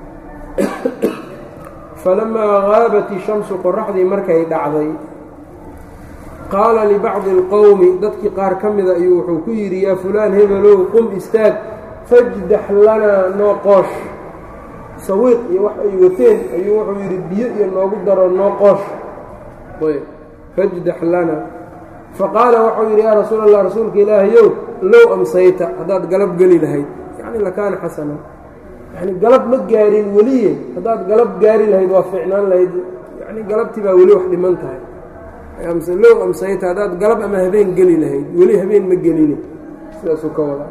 falamaa gaabat ishamsu qoraxdii markay dhacday qaala libacdi alqowmi dadkii qaar ka mida ayuu wuxuu ku yidhi yaa fulaan hebelow qum istaag fajdax lanaa noo qoosh sawiiq iyo wax ay wateen ayuu wuxuu yidhi biyo iyo noogu daro noo qoosh fajdax lanaa faqaala waxau yidhi yaa rasuul allah rasuulka ilaahayow low amsayta haddaad galab geli lahayd yacni lakaana xasana yani galab ma gaarin weliye haddaad galab gaari lahayd waa fiicnaan lahayd yani galabtii baa weli wax dhiman tahay low amsayta haddaad galab ama habeen geli lahayd weli habeen ma gelini sidaasuu ka wadaa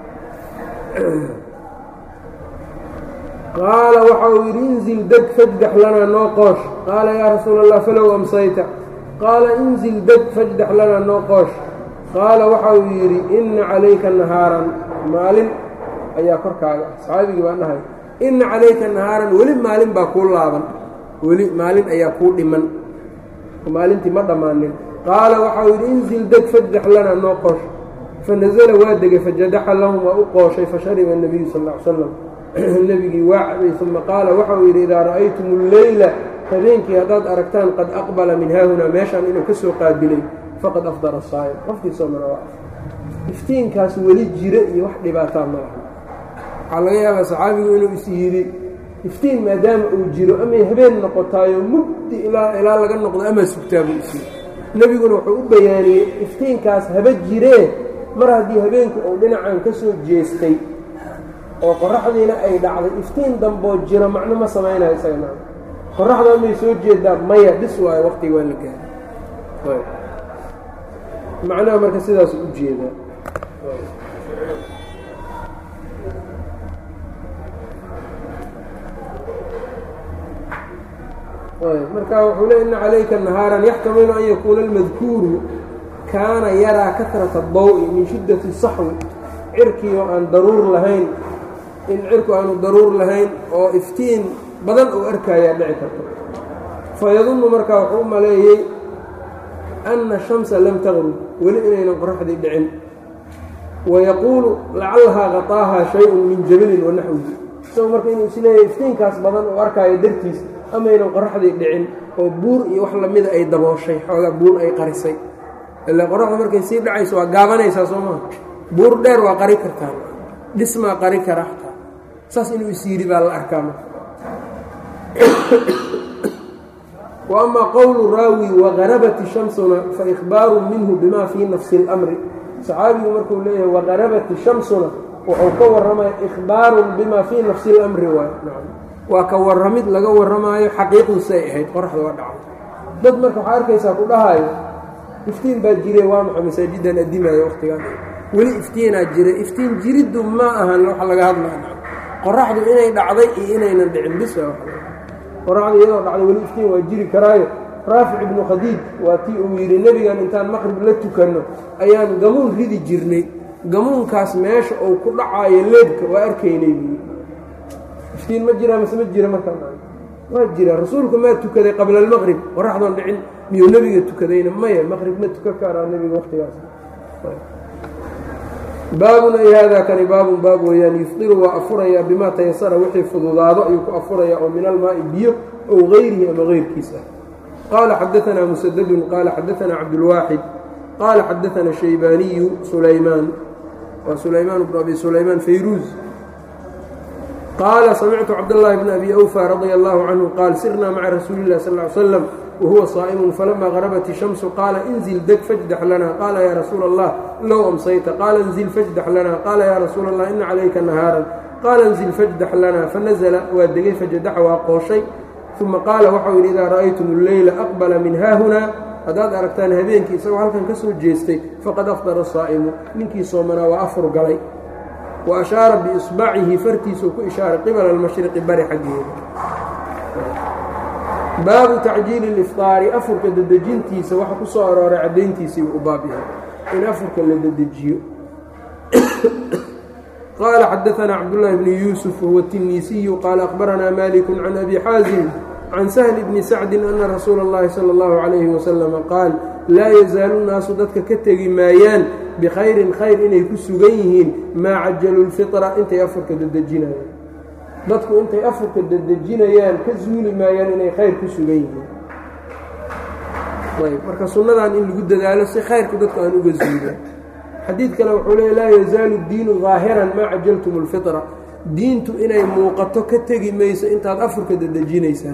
qaala waxa uu yidhi inzil deg fajdax lanaa noo qoosh qaala yaa rasuula allah falow amsayta qaala inzil deg fajdax lanaa noo qoosh qaala waxa uu yidhi inna calayka nahaaran maalin ayaa korkaaga ah saxaabigii baa dhahay inna calayka nahaaran weli maalin baa kuu laaban weli maalin ayaa kuu dhiman maalintii ma dhammaanin qaala waxa uu yidhi inzil deg fajdax lanaa noo qoosh fanasala waa degay fajadaxa lahum waa u qooshay fashariba nebiyu sal ll ly slam nebigii waa cabay uma qaala waxa uu yidhi idaa ra'aytum alleyla habeenkii haddaad aragtaan qad aqbala min haahunaa meeshaan inuu ka soo qaabilay faqad afdara saa'im qofkii soomana waa iftiinkaas weli jira iyo wax dhibaataa ma laha waxaa laga yaabaa saxaabigu inuu is yidhi iftiin maadaama uu jiro amay habeen noqotaayo mugdi ilaa ilaa laga noqdo amaa sugtaabuu is yidhi nebiguna wuxuu u bayaaniyey iftiinkaas haba jiree mar haddii habeenku uu dhinacan ka soo jeestay oo qoraxdiina ay dhacday iftiin damboo jiro macno ma samaynayo isaga qoraxda may soo jeedaa maya dhis waayo waqtiga waa la gaara macnaha marka sidaas u jeedaa marka wuxuu le ina calayka nahaaran yaxtamilu an yakuuna almadkuuru kaana yaraa katrata daw-i min shiddati saxwi cirkii oo aan daruur lahayn in cirku aanu daruur lahayn oo iftiin badan uu arkayaa dhici karto fayadunnu markaa wuxuu u maleeyey anna shamsa lam taqrub weli inaynan qoraxdii dhicin wayaquulu lacallahaa qataahaa shay-un min jabilin wa naxwihi isagoo marka inuu isleeyahay iftiinkaas badan uu arkaayo dartiis amaynan qoraxdii dhicin oo buur iyo wax lamida ay dabooshay xoogaa buur ay qarisay ila qoraxda markay sii dhacayso waa gaabanaysaa soo maa buur dheer waa qari kartaa dhismaa qari kara xataa saas inuu is yidhi baa la arkaa marka wa amaa qowlu raawi waqarabat shamsuna fa ikhbaaru minhu bima fii nafsi اlamri saxaabigu markuu leeyahay waqarabat shamsuna wuxuu ka warramaya ikhbaarun bima fii nafsi اlamri waay waa ka warramid laga warramaayo xaqiiqdu say ahayd qoraxda waa dhacdo dad marka waxaa arkaysaa ku dhahaayo iftiin baa jire waa maxa masaajidan addimayo waqtigaan weli iftiinaa jira iftiin jiriddu ma ahan waxa laga hadlaya qoraxdu inay dhacday iyo inaynan dhicin bisa qoraxdu iyadoo dhacday weli iftiin waa jiri karaayo raafic ibnu khadiij waa tii uu yidhi nebigan intaan maqrib la tukanno ayaan gamuun ridi jirnay gamuunkaas meesha uu ku dhacaayo leebka waa arkaynay buui iftiin ma jiraa mase ma jira markaa waa jira rasuulku maa tukaday qabla almaqrib qoraxdoon dhicin miyuu nebiga tukadayna maya maqrib ma tukan karaa nebiga waqtigaas baabun ay haadaa kani baabun baab weeyaan yufdiru waa afurayaa bimaa tayasara wixii fududaado ayuu ku afurayaa oo min almaa'i biyo ow gayrihi ama gayrkiis ah qaala xadaanaa musadadun qaala xadaanaa cabdulwaaxid qaala xadaanaa shaybaaniyu sulaymaan waa sulaymaan bnu abi sulaymaan fayruuz qaala samictu cabdاllahi bn abi awfa radia allahu canhu qaal sirnaa maca rasuuli اllahi sal ly slam wahuwa saa'imun falama garabat ishamsu qaala inzil deg fajdax lana qaala yaa rasuula allah low amsayta qaala inzil fajdax lana qaala yaa rasuula allah ina calayka nahaaran qaala inzil fajdax lana fanazla waa degay fajadaxa waa qooshay uma qaala waxau yidhi idaa ra'aytum alleyla aqbala min haahunaa haddaad aragtaan habeenkii isagoo halkan ka soo jeestay faqad afdara saa'imu ninkii soomanaa waa afur galay wa ashaara biisbacihi fartiisuu ku ishaaray qibala almashriqi bari xaggeeda baabu tacjiili اlifطaari afurka dedejintiisa waxa ku soo arooray caddayntiisiibuu u baab yahay in afurka la dedejiyo qaala xadaanaa cabdullaahi bnu yuusuf wahuwa tiniisiyu qaala akhbaranaa maliku can abi xaazim can sahli bni sacdin ana rasuula اllahi salى اllahu calayhi wasalama qaal laa yazaalu naasu dadka ka tegi maayaan bikhayrin khayr inay ku sugan yihiin maa cajalu lfitra intay afurka dedejinayaan dadku intay afurka dedejinayaan ka zuuli maayaan inay khayr ku sugan yihiin ayb marka sunnadan in lagu dadaalo si khayrku dadku aan uga zuulan xadiid kale wuxuu leey laa yazaalu diinu daahiran maa cajaltum اlfitra diintu inay muuqato ka tegi mayso intaad afurka dedejinaysaan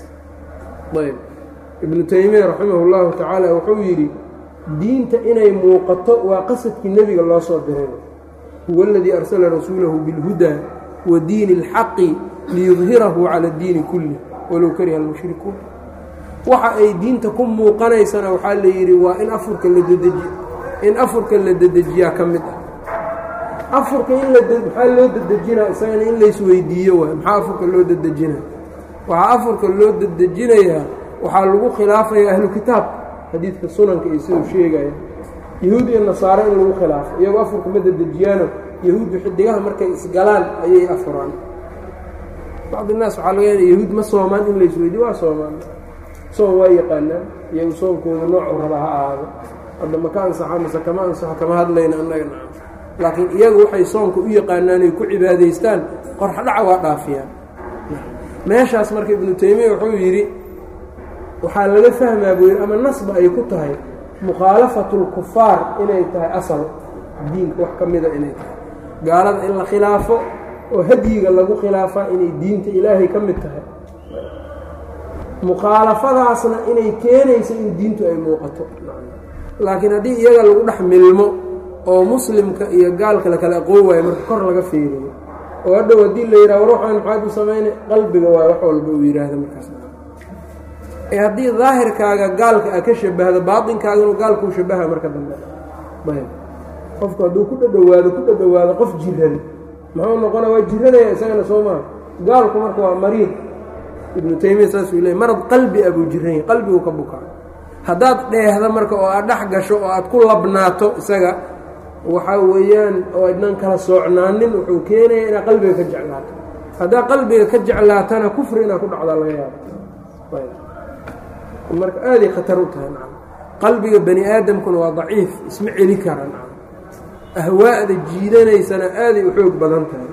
ayb ibnu taymiya raximah اllahu tacaala wuxuu yidhi diinta inay muuqato waa qasadkii nebiga loo soo diray huwa aladii arsala rasuulahu biاlhudaa wa diini اlxaqi liyudhirahu cala اddiini kulih walow kariha almushrikuun waxa ay diinta ku muuqanaysana waxaa la yidhi waa in afurka la dedeji in afurka la dedejiyaa ka mid ah afurka in la maxaa loo dedejinaa isagana in laysweydiiyo waay maxaa afurka loo dedejinaa waxaa afurka loo dedejinayaa waxaa lagu khilaafayaa ahlu kitaab xadiidka sunanka iyo siduu sheegaya yahuud iyo nasaare in lagu khilaafo iyagoo afurka ma dedejiyaano yahuuddu xidigaha markay isgalaan ayay afuraan bacdi naas waxaa laga yaada yahuud ma soomaan in laysweydiyo waa soomaan soon waa yaqaanaan iyagu soonkooda noocu raba ha ahaado hadda maka ansaxa mase kama ansaxo kama hadlayna annaga naca laakiin iyagu waxay soonka u yaqaanaan ay ku cibaadaystaan qorxdhaca waa dhaafiyaan meeshaas marka ibnu taymiya wuxuu yidhi waxaa laga fahmaa buu yidhi ama nasba ay ku tahay mukhaalafatu lkufaar inay tahay asal diinka wax ka mida inay tahay gaalada in la khilaafo oo hadyiga lagu khilaafaa inay diinta ilaahay ka mid tahay mukhaalafadaasna inay keenayso in diintu ay muuqato laakiin haddii iyaga lagu dhex milmo oo muslimka iyo gaalka la kala aqoon waayo marka kor laga fiiriyo oo hadhow haddii la yidhaha war waxaan maxaad u samayna qalbiga waay wax walba uu yidhaahda markaas ee haddii daahirkaaga gaalka a ka shabahdo baatinkaaganu gaalkuu shabaha marka dambe ayb qofku hadduu ku dhadhowaado ku dhadhowaado qof jiran muxuu noqona waa jiranaya isagana soo maa gaalku marka waa mariid ibnu taymiya saasuu leey marad qalbi a buu jiranya qalbigu ka bukaa haddaad dheehda marka oo aad dhex gasho oo aad ku labnaato isaga waxaa weeyaan oo adnan kala soocnaanin wuxuu keenaya inaad qalbiga ka jeclaato haddaad qalbiga ka jeclaatana kufri inaad ku dhacdaa laga yaabo marka aaday khatar u tahay nacam qalbiga bani aadamkuna waa daciif isma celi kara nacam ahwaa'da jiidanaysana aaday u xoog badan tahay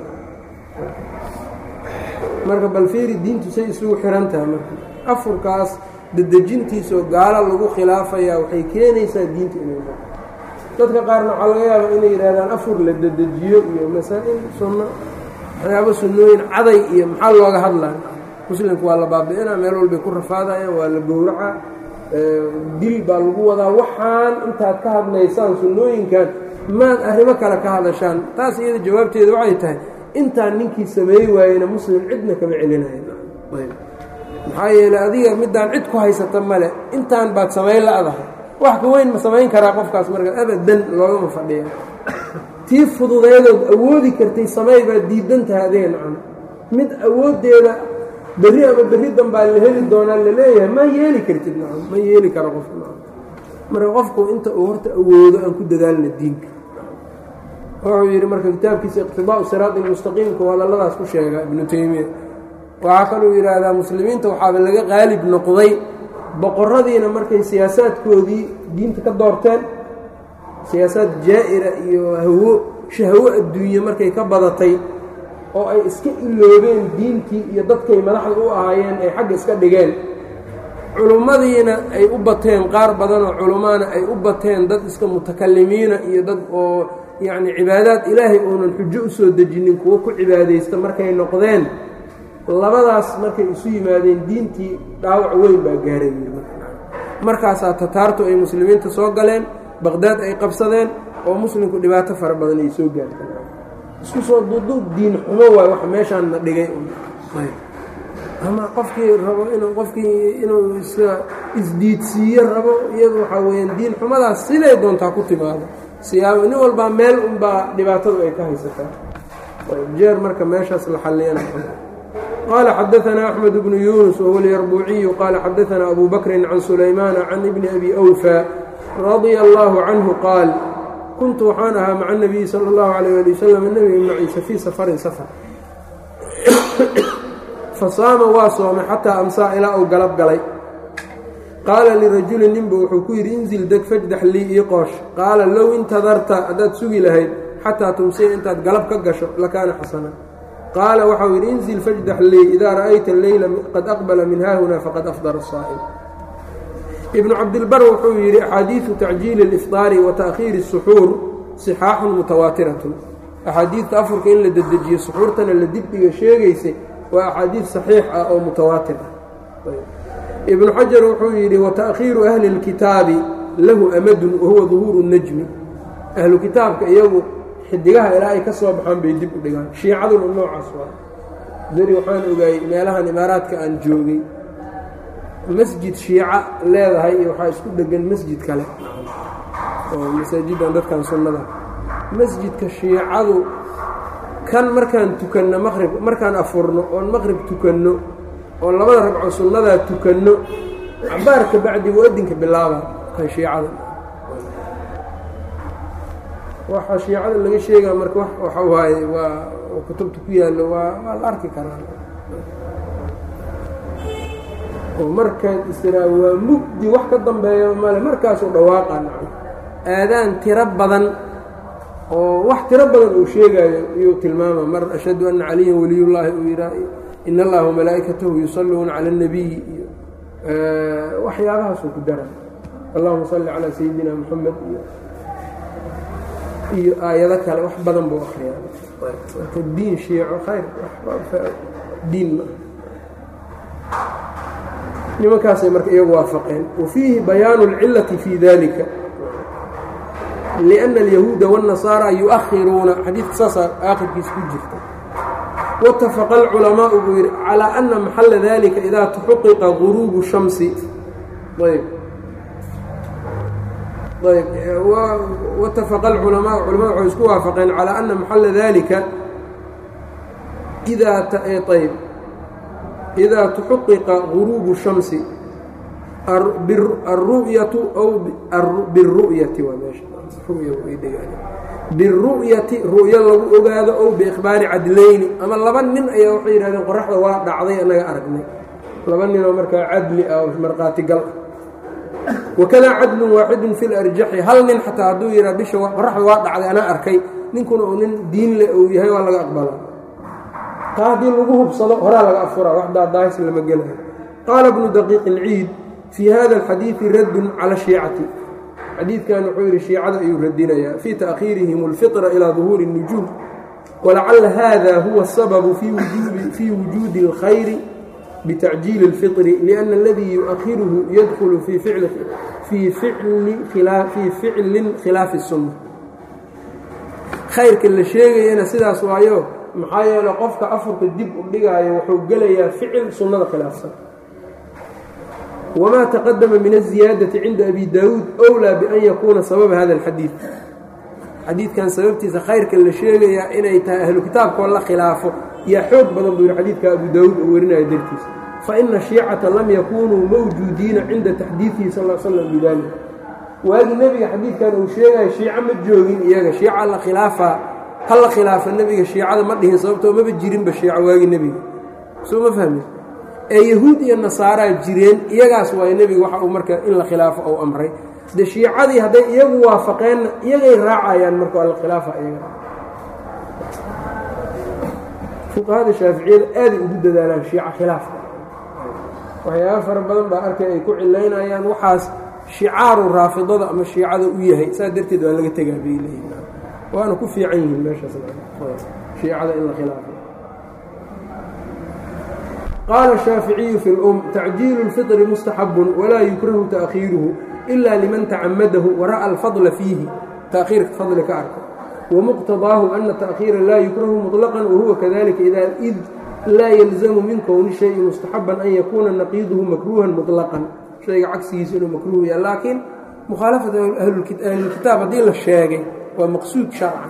marka balfiiri diintu say isugu xihan tahay marka afurkaas dedejintiisoo gaalo lagu khilaafayaa waxay keenaysaa diinta inay noqo dadka qaarna waxaa laga yaaba inay yidhahdaan afur la dedejiyo iyo masaa-il sunno waxyaabo sunnooyin caday iyo maxaa looga hadlaa muslimku waa la baabi'inaa meel walbay ku rafaadayaan waa la gowraca dil baa lagu wadaa waxaan intaad ka hadlaysaan sunnooyinkan maad arrimo kale ka hadashaan taas iyada jawaabteeda waxay tahay intaan ninkii sameey waayena muslim cidna kama celinayan maxaa yeeley adiga midaan cid ku haysata male intaan baad samayn la-dahay wax ka weyn ma samayn karaa qofkaas marka abadan loogama fadhiya tii fududeedood awoodi kartay samey baad diidan tahay adiga nacam mid awooddeeda berri ama berri danbaa la heli doonaa laleeyahay ma yeeli kartid nacam ma yeeli karo qofka nacam marka qofku inta uu horta awoodo aan ku dadaalna diinka wuxuu yidhi marka kitaabkiisa iqtidaau siraadi ilmustaqiimka waa lalladaas ku sheega ibnu taymiya waxaa kaluu yidhaahdaa muslimiinta waxaaba laga qaalib noqday boqoradiina markay siyaasaadkoodii diinta ka doorteen siyaasaad jaa-ira iyo hawo shahwo adduunye markay ka badatay oo ay iska iloobeen diintii iyo dadkay madaxda u ahaayeen ay xagga iska dhigeen culummadiina ay u bateen qaar badanoo culummaana ay u bateen dad iska mutakalimiina iyo dad oo yacni cibaadaad ilaahay uunan xujo u soo dejinin kuwo ku cibaadaysta markay noqdeen labadaas markay isu yimaadeen diintii dhaawac weyn baa gaaray markaasaa tataartu ay muslimiinta soo galeen baqdaad ay qabsadeen oo muslimku dhibaato fara badan ay soo gaartay isku soo duuduub diin xumo waay wax meeshaan na dhigay ama qofkii rabo inuu qofkii inuu iska isdiidsiiyo rabo iyadu waxaa weyaan diin xumadaas siday doontaa ku timaado siyaabo nin walbaa meel unbaa dhibaatadu ay ka haysataa jeer marka meeshaas la xalliyana qال xdثna أحمد بن يuنس وهو اليربوعي qال xdثna أbو بكر عن سليمان عن بن أbي أوفى رضي الله عنه qاaل كنت waxaan ahaa mع النبي slى الله عليه لي وsلم nبga mciisa fيi sفrin sفر fasaama waa soomay xataa amsaa ilaa uu galab galay qaala lirajulin ninba wuxuu ku yidhi inzil deg fajdax lii ii qoosh qaala low intadarta haddaad sugi lahayd xataa tumsiya intaad galab ka gasho lakaana xasana qaala waxau yidhi inzil fajdax lii idaa ra'ayta alleyla qad aqbala min haahuna faqad afdara asaa'im ibnu cabdilbar wuxuu yidhi axaadiidu tacjiili اlifطaari wa ta'khiiri الsuxuur sixaaxun mutawaatiratun axaadiidta afurka in la dedejiyo suxuurtana la dibdhiga sheegaysay waa axaadiid saxiix ah oo mutawaatir ah ibnu xajar wuxuu yidhi wata'khiiru ahli اlkitaabi lahu amadun wahuwa duhuuru الnajmi ahlu kitaabka iyagu xidigaha ilaa ay ka soo baxaan bay dib u dhigaan shiicaduna noocaas waa beri waxaan ogaayey meelahan imaaraadka aan joogay masjid shiica leedahay iyo waxaa isku dhegan masjid kale oo masaajidan dadkan sunnada masjidka shiicadu kan markaan tukanno maqrib markaan afurno oon maqrib tukanno oo labada ragco sunnadaa tukanno cabaar ka bacdi muadinka bilaaba kan shiicada waxaa shiicada laga sheegaa marka waxa waaye waa kutubta ku yaallo waa waa la arki karaa oo markaad istiraa waa mugdi wax ka dambeeya male markaasuu dhawaaqa naco aadaan tiro badan oo wax tiro badan uu sheegaayo iyuu tilmaama mar ashhadu anna caliyan waliyullaahi uu yidhaa in allaha wamalaa'ikatahu yusalluuna cala اnnabiyi iyo waxyaabahaasuu ku dara allahuma salli calaa sayidina moxamed iyo iyo aayado kale wax badan buu akriyaa marka diin shiico khayr diin ma nimankaasay marka iyagu waafaqeen wa fiihi bayaanu اlcilati fi dalika liأnna اlyahuuda wالnasaara yuؤahiruuna xadiidka saasaa aakhirkiisa ku jirta waاtafaqa اlculamaau buu yidhi calىa ana maxala dalika idaa tuxuqiqa guruubu shamsi ayb ayb watafaqa alculamaau culamada waxay isku waafaqeen calaa ana maxala dalika idaa ayb idaa tuxuqiqa guruubu shamsi alru'yatu aw biru'yati waa meesha biru'yati ru'yo lagu ogaado ow biikhbaari cadlayni ama laba nin ayaa waxay yidhahdeen qoraxda waa dhacday annaga aragnay laba ninoo markaa cadli ah oo markhaatigal ah wakadaa cadlun waaxidun fi larjaxi hal nin xataa hadduu yidhaa bisha qoraxda waa dhacday anaa arkay ninkuna uu nin diin le uu yahay waa laga aqbalaa taa haddii lagu hubsado horaa laga afuraa wax daadaahis lama gelayo qaala bnu daqiiq ilciid fii hada alxadiidi raddun cala shiicati xadiidkan wuxuu yidhi shiicada ayuu radinayaa fii ta'khiirihim اlfitra ilaa duhuuri الnujuum walacala hada huwa asababu fii wujuudi اlkhayri bitacjiili اlfطri liأnna aladii yuؤahiruhu yadkulu fii ficlin khilaafi الsunna khayrka la sheegayana sidaas waayo maxaa yeele qofka afurka dib u dhigaayo wuxuu gelayaa ficil sunnada khilaafsan wma taqadama min الziyaadaةi cinda abi daawuud أwlىa bian yakuuna sababa hada اlxadiid xadiidkan sababtiisa khayrka la sheegayaa inay tahay ahlu kitaabkoo la khilaafo yaa xoog badan buu yihi xadiidka abu daawuud oo warinaya dartiisa faina shiicata lam yakunuu mawjuudiina cinda taxdiidihi sal l slam bidalik waagii nebiga xadiidkan uu sheegayo shiico ma joogin iyaga shiica la khilaafaa ha la khilaafa nebiga shiicada ma dhihin sababtoo maba jirinba shiico waagii nebiga soo ma fahmi ee yahuud iyo nasaaraa jireen iyagaas waay nebiga waxa uu marka in la khilaafo ou amray de shiicadii hadday iyagu waafaqeenna iyagay raacayaan marka waa la khilaafa iyaga fuqahada shaaficiyada aaday ugu dadaalaan shiico khilaafka waxyaaba fara badan baa arkay ay ku cilaynayaan waxaas shicaaru raafidada ama shiicada u yahay saas darteed waa laga tegaa bay leeyihin waana ku fiican yihiin meeshaas shiicada in la khilaafo qaala الshaaficiyu fi اlm tacjiilu اlfiطri mustaxabun walaa yukrahu taأkhiiruhu ila liman tacamadahu wara'a alfadla fiihi taأkhiirka fadli ka arko wamuqtadaahu ana taأkhiira laa yukrahu muطlaqan wahuwa kadalika ida id laa yalzamu min kowni shayi mustaxaban an yakuuna naqiiduhu makruuhan muطlaqan shayga cagsigiisa inuu makruuh yaha laakiin mukhaalafat ahlulkitaab haddii la sheegay waa maqsuud sharcan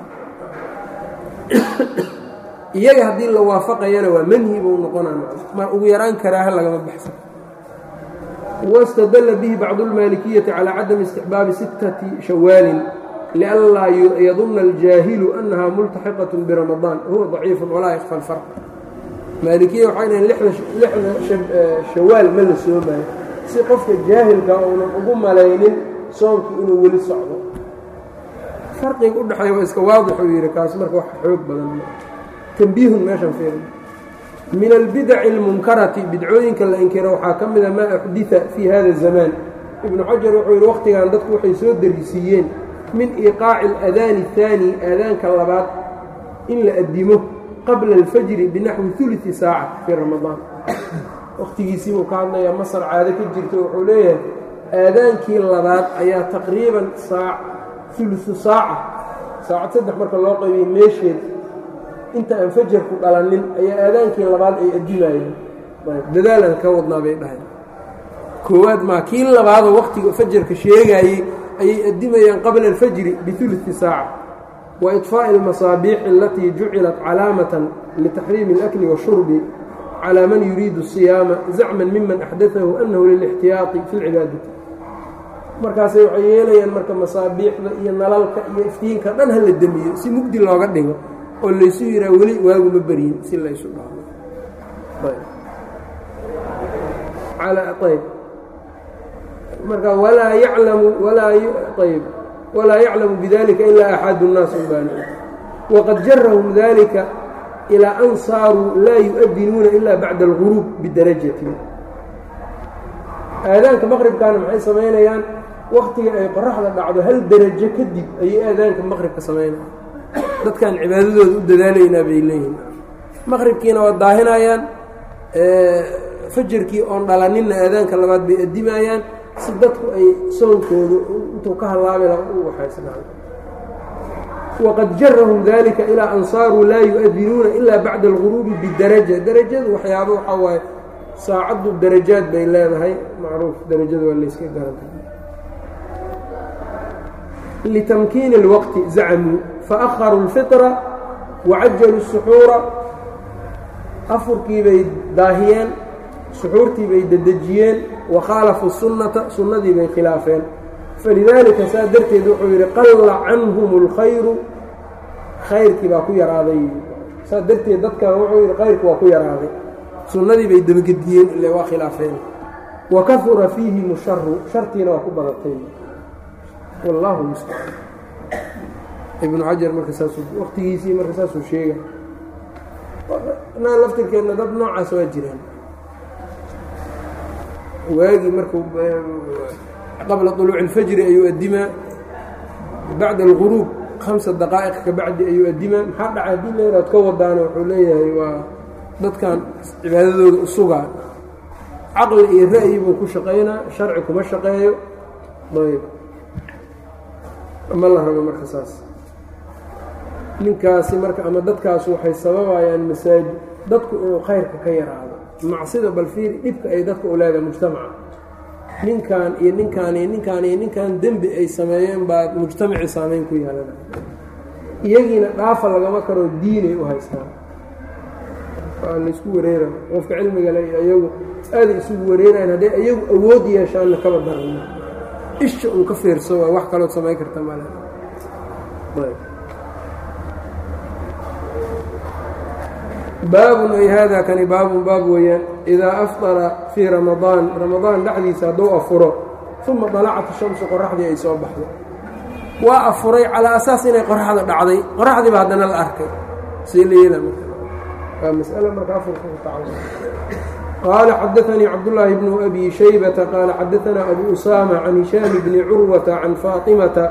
iyaga haddii la waafaqayana waa manhi buu noqonaa mar ugu yaraan karaaha lagama baxsan wاstadla bihi bacdu اlmaalikiyati calى cadami istixbaabi sittati shawaalin lianlaa yaduna اljaahilu anaha multaxiqaة biramadaan wahuwa ضaciifu walaa yakfa اlfarq maalikiya waxay dhahen lixda shawaal ma la soomayo si qofka jaahilka uunan ugu malaynin soomkii inuu weli socdo farqiga u dhexeeya waa iska waadix uu yidhi kaas marka wax xoog badan tambiihun meeshan fiirin min albidaci اlmunkarati bidcooyinka la inkiro waxaa ka mida maa uxdita fii hada الzamaan ibnu xajar wuxuu yidhi wakhtigan dadku waxay soo darisiiyeen min iiqaaci اladaani الثaani aadaanka labaad in la addimo qabla اlfajri binaxwi uluثi saaca fii ramadaan wakhtigiisii buu ka hadlayaa masar caado ka jirta wuxuu leeyahay aadaankii labaad ayaa taqriiban saac uluثu saaca saacad saddex marka loo qaybiyey meesheed inta aan fajarku dhalanin ayaa aadaankii labaad ay addimayeen dadaalaan ka wadnaa bay dhahay koowaad maa kii labaadoo wakhtiga fajarka sheegaayey ayay addimayaan qabla alfajri biuluثi saaca wa iطfaaءi اlmasaabiixi alatii jucilat calaamatan litaxriimi اlakli washurbi calى man yuriidu الsiyaama zacman miman axdaahu anahu lilاxtiyaaطi fi اlcibaadati markaasay waxay yeelayaan marka masaabiixda iyo nalalka iyo iftiinka dhan ha la demiyo si mugdi looga dhigo oo laysu yihaa weli waaguma beryin si laysu dhaayb marka walaa yaclamu ayb walaa yaclamu bidalika ilaa axadu الnaas ubaan waqad jarahum dalika ilaa an saaruu laa yu-adinuuna ila bacda اlguruub bidarajati aadaanka maqribkaana maxay samaynayaan waktiga ay qoraxda dhacdo hal derajo kadib ayay aadaanka maqribka samaynayaan dadkan cibaadadooda u dadaalaynaa bay leeyihin maqribkiina waa daahinayaan fajarkii oon dhalaninna aadaanka labaad bay addimayaan si dadku ay soonkooda intuu ka hallaabi laha u waxaysnaayo waqad jarahum dalika ilaa an saaruu laa yu-adinuuna ilaa bacda alguruubi bidaraja darajadu waxyaaba waxaa waaye saacaddu darajaad bay leedahay macruuf darajada waa layska garanta litamkiini اlwaqti zacmuu faأharuu اlfiطra wacajaluu الsuxuura afurkii bay daahiyeen suxuurtii bay dedejiyeen wakhaalafuu sunnata sunnadii bay khilaafeen falidaalika saa darteed wuxuu yidhi qalla canhum اlkhayru khayrkii baa ku yaraaday saa darteed dadkan wuxuu yidhi khayrki waa ku yaraaday sunnadii bay dabagediyeen ile waa khilaafeen wa kahura fiihim sharu shartiina waa ku badatay wallaahu mustacaan ibnu xajar marka saas waqtigiisii marka saasuu sheega naa laftirkeedna dad noocaas waa jiraan waagii markuu qabla طuluuci اlfajri ayuu addimaa bacda alguruub hamsa daqaa'iq ka bacdi ayuu addimaa maxaa dhacay haddii leeraad ka wadaana wuxuu leeyahay waa dadkan cibaadadooda u sugaa caqli iyo ra'yi buu ku shaqaynaa sharci kuma shaqeeyo ayb ma la rabo marka saas ninkaasi marka ama dadkaas waxay sababayaan masaajid dadku inuu khayrka ka yaraado macsida balfiiri dhibka ay dadka u leedahay mujtamaca ninkan iyo ninkaan iyo ninkaan iyo ninkan dembi ay sameeyeen baa mujtamacii saameyn ku yeelana iyagiina dhaafa lagama karoo diinay u haystaan waa laysku wareera qofka cilmiga le iyagu aaday isugu wareerayan hadday iyagu awood yeeshaanna kaba darana isha un ka fiirso waa wax kalood samayn karta male baabun ay haadaa kani baabun baab weeyaan idaa afطara fii ramadaan ramadaan dhexdiisa hadduu afuro uma dalacat shamsu qoraxdii ay soo baxdo waa afuray calaa asaas inay qoraxda dhacday qoraxdiiba haddana la arkay see la yeela waa mas'ale marka afurka ku taca qaala xadaanii cabdullaahi bnu abi shaybata qaala xadaanaa abu usaama can hishaami bni curwata can faatimata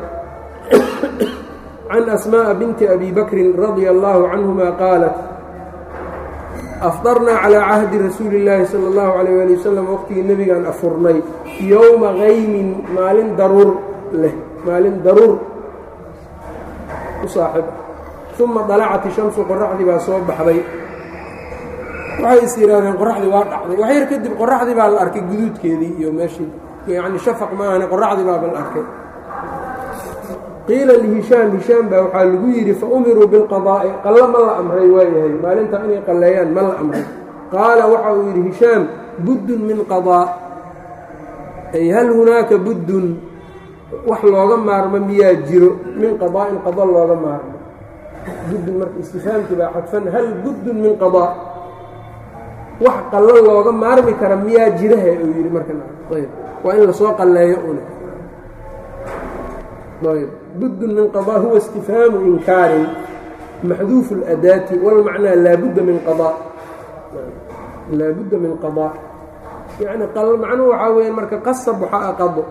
can asmaaءa binti abi bakrin radia allaahu canhuma qaalat afdarnaa calaa cahdi rasuuli illaahi sala allahu calayh waali wasalam waqtigii nebigaan afurnay yowma kaymin maalin daruur leh maalin daruur u saaxib uma dalacat ishamsu qoraxdii baa soo baxday waxay is yidhaahdeen qoraxdii waa dhacday wax yar kadib qoraxdii baa la arkay guduudkeedii iyo meeshii yacni shafaq maahane qoraxdii baaba la arkay qiila lihishaam hishaam baa waxaa lagu yidhi fa umiruu bilqadaa'i qallo ma la amray waayahay maalintaa inay qalleeyaan ma la amray qaala waxa uu yidhi hishaam buddun min qadaa ay hal hunaaka buddun wax looga maarmo miyaa jiro min qadaa'in qado looga maarmo buddun marka istifaamkii baa xadfan hal buddun min qadaa wax qallo looga maarmi kara miyaa jirahe uu yidhi marka ayb waa in lasoo qalleeyo una ayb buddun min qadaa huwa istifhaamu inkaarin maxduufu اladaati walmacnaa laabudda min qadaa laabudda min qadaa yani macnuhu waxaa weya marka qasab waxaa a qado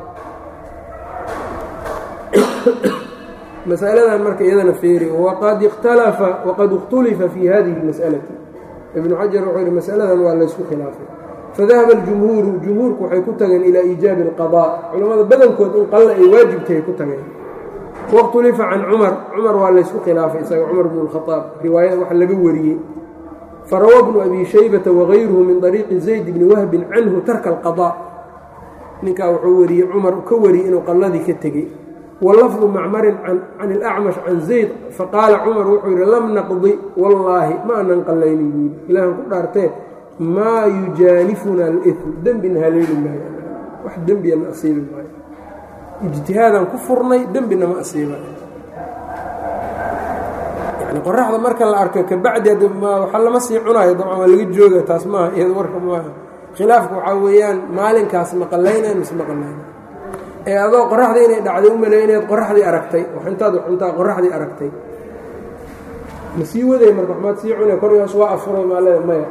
masaladan marka iyadana feeri waqad ikhtalafa waqad اkhtulifa fi hadihi اlmas'alati ibnu xajar wuxuu yihi masaladan waa laysku khilaafay fadahaba اljumhuuru jumhuurku waxay ku tageen ilaa iijaabi اlqadaa culammada badankood in qalle ay waajibtay ay ku tageen wakhtulifa can cumar cumar waa laysku khilaafay isaga cumar bnu اlkhaaab riwaayada wax laga wariyey farawa bnu abi shaybata wagayruhu min طariiqi zayd bni wahbin canhu tarka alqadaa ninkaa wuxuu wariyey cumar ka wariyey inuu qalladii ka tegey walafdu macmarin can ilacmash can zayd faqaala cumar wuxuu yidhi lam naqdi wallaahi ma anan qallaynin buu yidhi ilaahan ku dhaartee maa yujaanifuna alifm dembina haleeli maayo wax dembiya ma asiibi maayo ijtihaadaan ku furnay dembina ma asiibayo qoraxda marka la arko kabacdi waxa lama sii cunayo dabcan waa laga jooga taas maaha iyado warka maaha khilaafka waxaa weeyaan maalinkaas ma qallaynayn mise ma qallayna ee adoo qoraxda inay dhacday u maleey inayd qoraxdii aragtay intaad intaa qoraxdii aragtay ma sii waday marka waxmaad sii cunay kor hoos waa afuray maaleda maya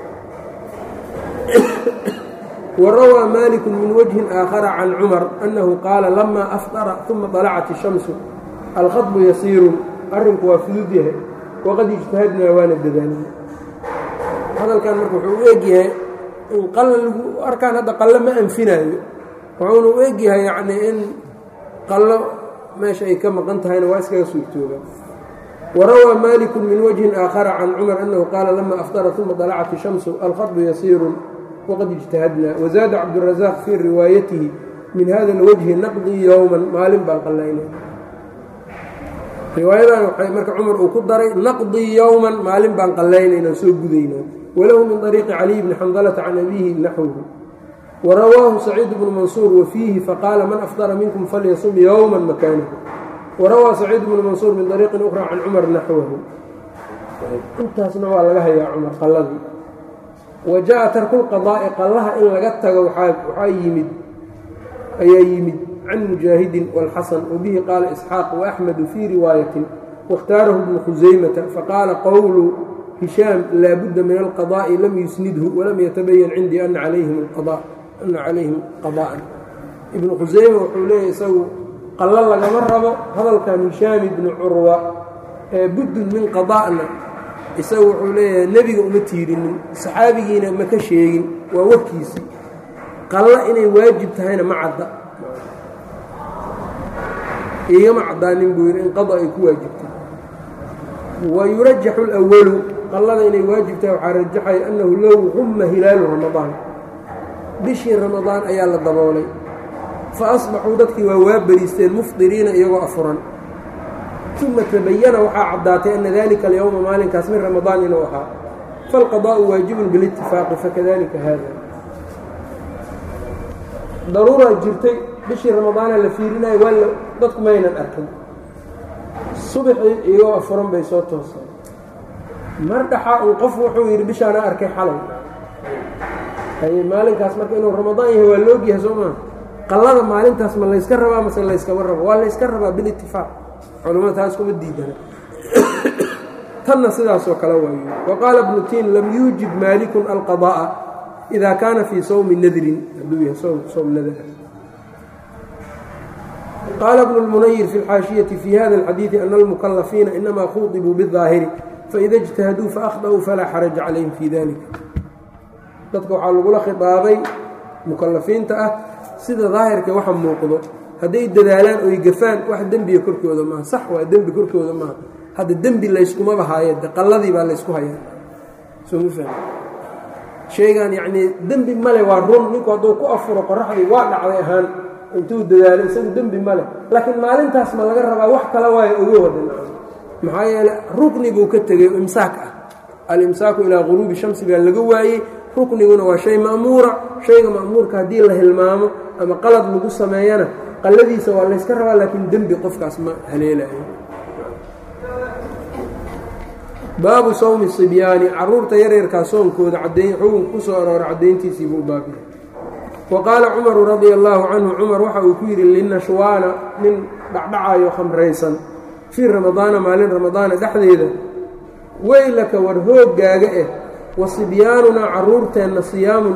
warawaa maaliku min wajhin aakhara can cumar annahu qaala lamaa afطara uma طalacat الshamsu alkhadbu yasiirun arrinku waa fudud yahay waqad ijtahadnaa waana dadaalna hadalkan marka wuxuu u egyahay in qalla lagu arkaan hadda qallo ma anfinaayo wuxuuna u egyahay yacnii in qallo meesha ay ka maqan tahayna waa iskaga suurtooba warawaa maaliku min wajhin aakhara can cumar annahu qaala lama aftara uma dalacat ishamsu alkhadbu yasiirun waqad ijtahadnaa wazaada cabdurasaaq fii riwaayatihi min hada alwajhi naqdii yowman maalin baan qallaynay riwaayadan waxay marka cumar uu ku daray naqdii yowman maalin baan qallaynayna soo gudaynaa walahu min طariiqi caliy bni xandalata can abiihi naxwhu warawaahu saciid bnu mansuur wafiihi faqaala man afdara minkum falyasum yowma makaanahu warawaa saciid bnu mansuur min طariiqin ukhra can cumar naxwahu intaasna waa laga hayaa cumar qalladii wa jaءa tarku lqadaa'i qallaha in laga tago waxaa yimid ayaa yimid can mujaahidin wاlxasan wabihi qaala isxaaq waaxmedu fii riwaayatin waاkhtaarahu bnu khusaymata faqaala qowlu hishaam laa budda min alqadaa'i lam yusnidhu walam yatabayan cindii ana calayhim ana calayhim qada'an ibnu khusayma wuxuu leeyahy isagu qallo lagama rabo hadalkan hishaam ibnu curwa ee buddun min qada'na isagu wuxuu leeyahay nebiga uma tiirinin saxaabigiina ma ka sheegin waa warkiisii qallo inay waajib tahayna ma cadda igama caddaanin buu yidhi in qada ay ku waajibtay wa yurajaxu اlأwalu qallada inay waajib tahay waxaa rajaxaya annahu low humma hilaalu ramadaan bishii ramadaan ayaa la daboolay fa asbaxuu dadkii waa waa beriisteen mufdiriina iyagoo afuran uma tabayana waxaa caddaatay ana dalika alyowma maalinkaas min ramadaan inuu ahaa falqadaa'u waajibun bilitifaaqi fakadalika hada daruuraa jirtay bishii ramadaana la fiirinayo waa dadku maynan arkin subaxii iyagoo afuran bay soo tooseen mar dhaxaa un qof wuxuu yidhi bishaana arkay xalay haye maalinkaas marka inuu ramadaan yahay waa laogyahay soo maa qallada maalintaas ma layska rabaa mase layskama rabo waa layska rabaa bilitifaaq culamada taas kuma diidana tanna sidaasoo kale waayo wa qaala bnu tiin lam yuujib maalikun alqadaa'a idaa kaana fii sawmi nadrin hadduu yahay sowm nadr qaala bnu اlmunayir fi اlxaashiyati fi hada اlxadiidi ana almukalafiina inamaa khuطibuu biالظaahiri faida اjtahaduu faakhda'uu falaa xaraja calayhim fi dalika dadka waxaa lagula khiطaabay mukalafiinta ah sida daahirka waxa muuqdo hadday dadaalaan oy gafaan wax dembiga korkooda maaha sax waa dembi korkooda maaha hadda dembi layskumaba haaye de qalladii baa laysku hayaa sooma fahmi sheegaan yacnii dembi male waa run ninku hadduu ku afuro qoraxdii waa dhacday ahaan intuu dadaalo isagu dembi male laakiin maalintaas ma laga rabaa wax kala waayo ogo wadan maxaa yeele rukni buu ka tegey imsaak ah alimsaaku ilaa guruubi shamsi baa laga waayey rukniguna waa shay ma'muura shayga ma'muurka haddii la hilmaamo ama qalad lagu sameeyana qalladiisa waa layska rabaa laakiin dembi qofkaas ma haleelayo baabu sawmi sibyaani caruurta yaryarkaa soonkooda cadayn xukunka ku soo aroora caddayntiisii buu baabiya wa qaala cumaru radia allaahu canhu cumar waxa uu ku yidhi linashwaana nin dhacdhacayo khamraysan fii ramadaana maalin ramadaana dhexdeeda weylaka war hooggaaga eh wa sibyaanunaa caruurteenna siyaamun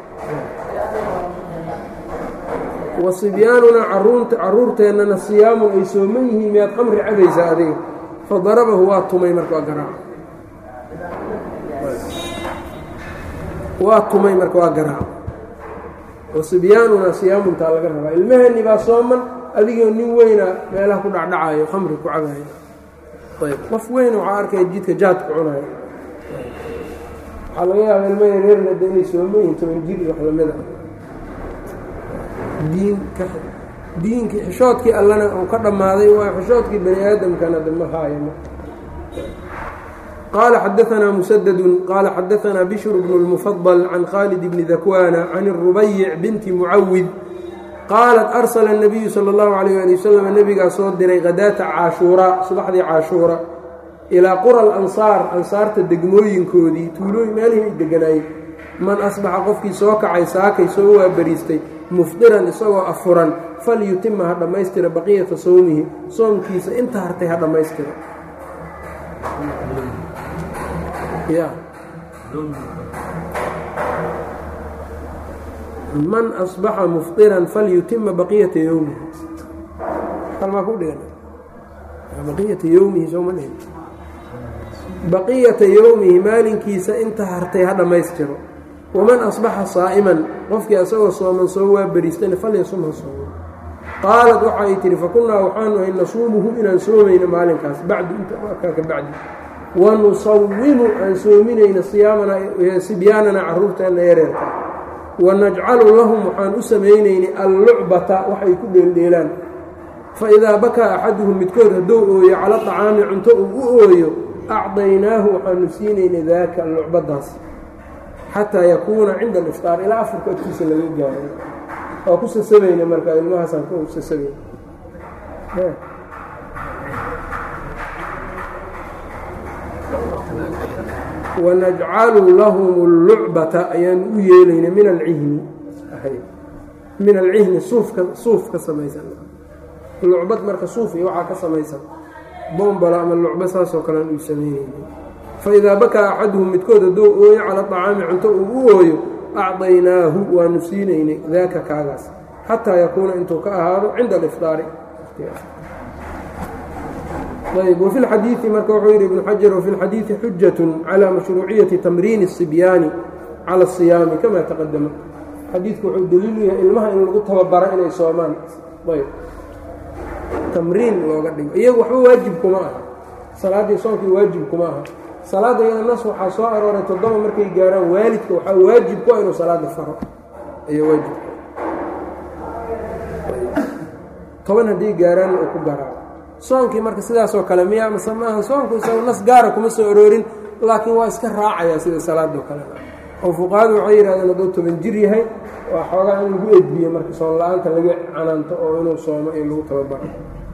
wa sibyaanunaa caruurteennana siyaamun ay sooman yihiin miyaad khamri cabaysaa adiga fa darabahu waa tumay marka waa garaac waa tumay marka waa garaac wa sibyaanunaa siyaamuntaa laga rabaa ilmaheenni baa sooman adigoo nin weyna meelaha ku dhacdhacayo khamri ku cabayo ayb qof weyn waxaa arkaya jidka jaadku cunayo waxaa laga yaaba ilmo yareerna de inay sooman yihin toban jir iyo wax lamid a diinka diinkii xishoodkii allana uu ka dhammaaday waa xishoodkii bani aadamkana de ma haayama qaala xadaanaa musadadun qaala xadaanaa bishru bnu اlmufadل can khaalid bni dakwana can الrubayic binti mucawid qaalat arsala الnabiyu salى اllahu alayh ali wasalam nebigaa soo diray hadaata caashuuraa subaxdii caashuura ilaa qura alansaar ansaarta degmooyinkoodii tuulooyin meelihii ay deganaayeen man asbaxa qofkii soo kacay saakay soo waabariistay mufdiran isagoo afuran falyutima ha dhammaystira baqiyata sowmihi soomkiisa inta hartay ha dhammaystira man asbaxa mufdiran falyutima baqiyata yowmihi kalmaa ku dhigan baqiyata yowmihi sooma dhihin baqiyata yowmihi maalinkiisa inta hartay ha dhammaystiro waman asbaxa saa'iman qofkii asagoo sooman soo waa beriistana falyasum ha soomo qaalat waxa ay tihi fakunnaa waxaanu ahay nasuumuhu inaan soomayno maalinkaas bacdu inta markaa ka bacdi wanusawimu aan soominayna siyaamanaa sibyaanana carruurteenna yareerka wanajcalu lahum waxaan u samaynaynay allucbata waxay ku dheeldheelaan fa idaa bakaa axaduhum midkood hadduu ooyo cala طacaami cunto uu u ooyo acdaynaahu waxaanu siinaynay daaka lucbadaas xataa yakuuna cinda aliftaar ilaa afurka agtiisa laga gaaro waa ku sasabayna marka ilmahaasaan ku sasabayna wanajcalu lahum اllucbata ayaanu u yeelayna min alcihni min alcihni suufka suuf ka samaysan lucbad marka suuf iyo waxaa ka samaysan bombala ama lucba saasoo kalean uu sameynayna faidaa bakaa axaduhum midkood hadduu ooyo cala طacaami cunto uu u ooyo acdaynaahu waanu siinaynay daaka kaagaas xataa yakuuna intuu ka ahaado cinda alifطaari ayb wfi اlxadiiثi marka wuxuu yidhi ibnu xajar wfi اlxadiiثi xujaة calى mashruuciyati tamriini الصibyaani calى الصiyaami kama taqadama xadiidku wuxuu daliilu yahay ilmaha in lagu tababaro inay soomaan ayb tamriin looga dhigo iyagu waxba waajib kuma aha salaaddii soonkii waajib kuma aha salaadda iyada nas waxaa soo arooray toddoba markay gaaraan waalidka waxaa waajib ku ah inuu salaada faro ayaa waajib toban hadday gaaraanna uu ku garaaco soonkii marka sidaasoo kale miya mase maaha soonku isaga nas gaara kuma soo aroorin laakiin waa iska raacayaa sida salaadoo kale oo fuqahadu waxay yidhahdeen hadduu toban jir yahay waa xoogaa in lagu edbiyo marka soon la-aanta laga canaanto oo inuu soomo iyo lagu tababaro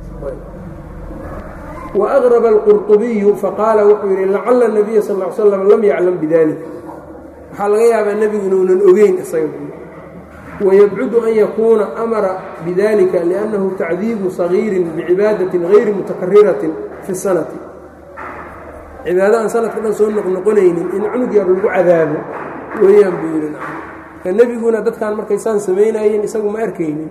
wa aqraba alqurطubiyu faqaala wuxuu yidhi lacala nabiya sal l slam lam yaclam bidalik waxaa laga yaabaa nebigu inuunan ogeyn isaga wayabcudu an yakuuna amara bidalika liannahu tacdiibu sagiirin bicibaadatin gayri mutakariratin fi sanati cibaado aan sanadka dhan soo noqnoqonaynin in cunug yar lagu cadaabo weeyaan buu yidhi ka nebiguna dadkan markaysaan samaynayeen isagu ma arkaynin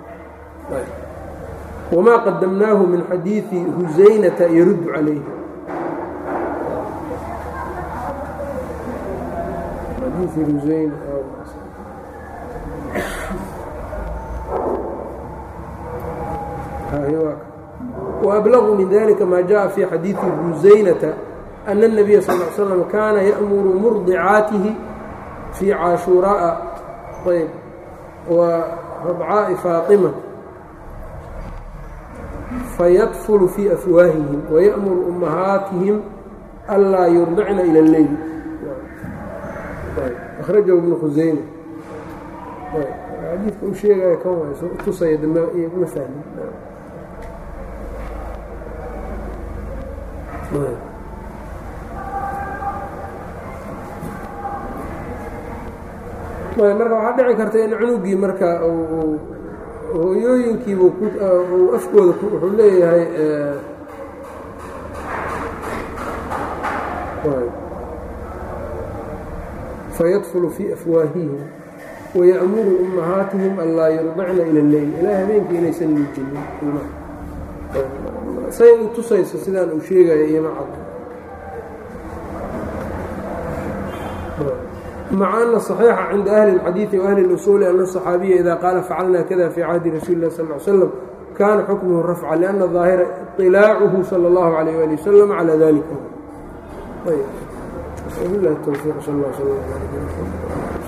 wamaa qadamnaahu min xadiidi husaynata yaruddu calayhi وأبلغ من ذلك ما جاء في xadيiث بuزaynة أن النبي صلى اه علي وسلم كاna يأmر مرضعاaته في cاشhuراءa yب وربعاء فاطمة فيطفل في أفواههم ويأmر أمهاaتهم أnlاa يرضعna إلى الليل أخرجه بن خuزaynة xadiidka u sheegaya kan waay tusaya dambe ma fahmin marka waxaa dhici karta in cunugii marka hooyooyinkiibu afkooda wuxuu leeyahay fayadfulu fii afwaahihim waya'muru ummahaatihim an laa yurdicna ila lleyl ilaa habeenkii inaysan nuujinin say u tusayso sidaan uu sheegaya iyo macad maca ana صaxiixa cinda ahli اlxadiiثi waahli اlusuuli ana الصaxaabiya ida qaala facalna kada fii cahdi rasuuli lah sal ly slam kana xukmuhu rafca liأna ظaahira iطilaacuhu salى اllahu عalيyh ali wasalam calى dalika wbilahi towfiiq sal اl sl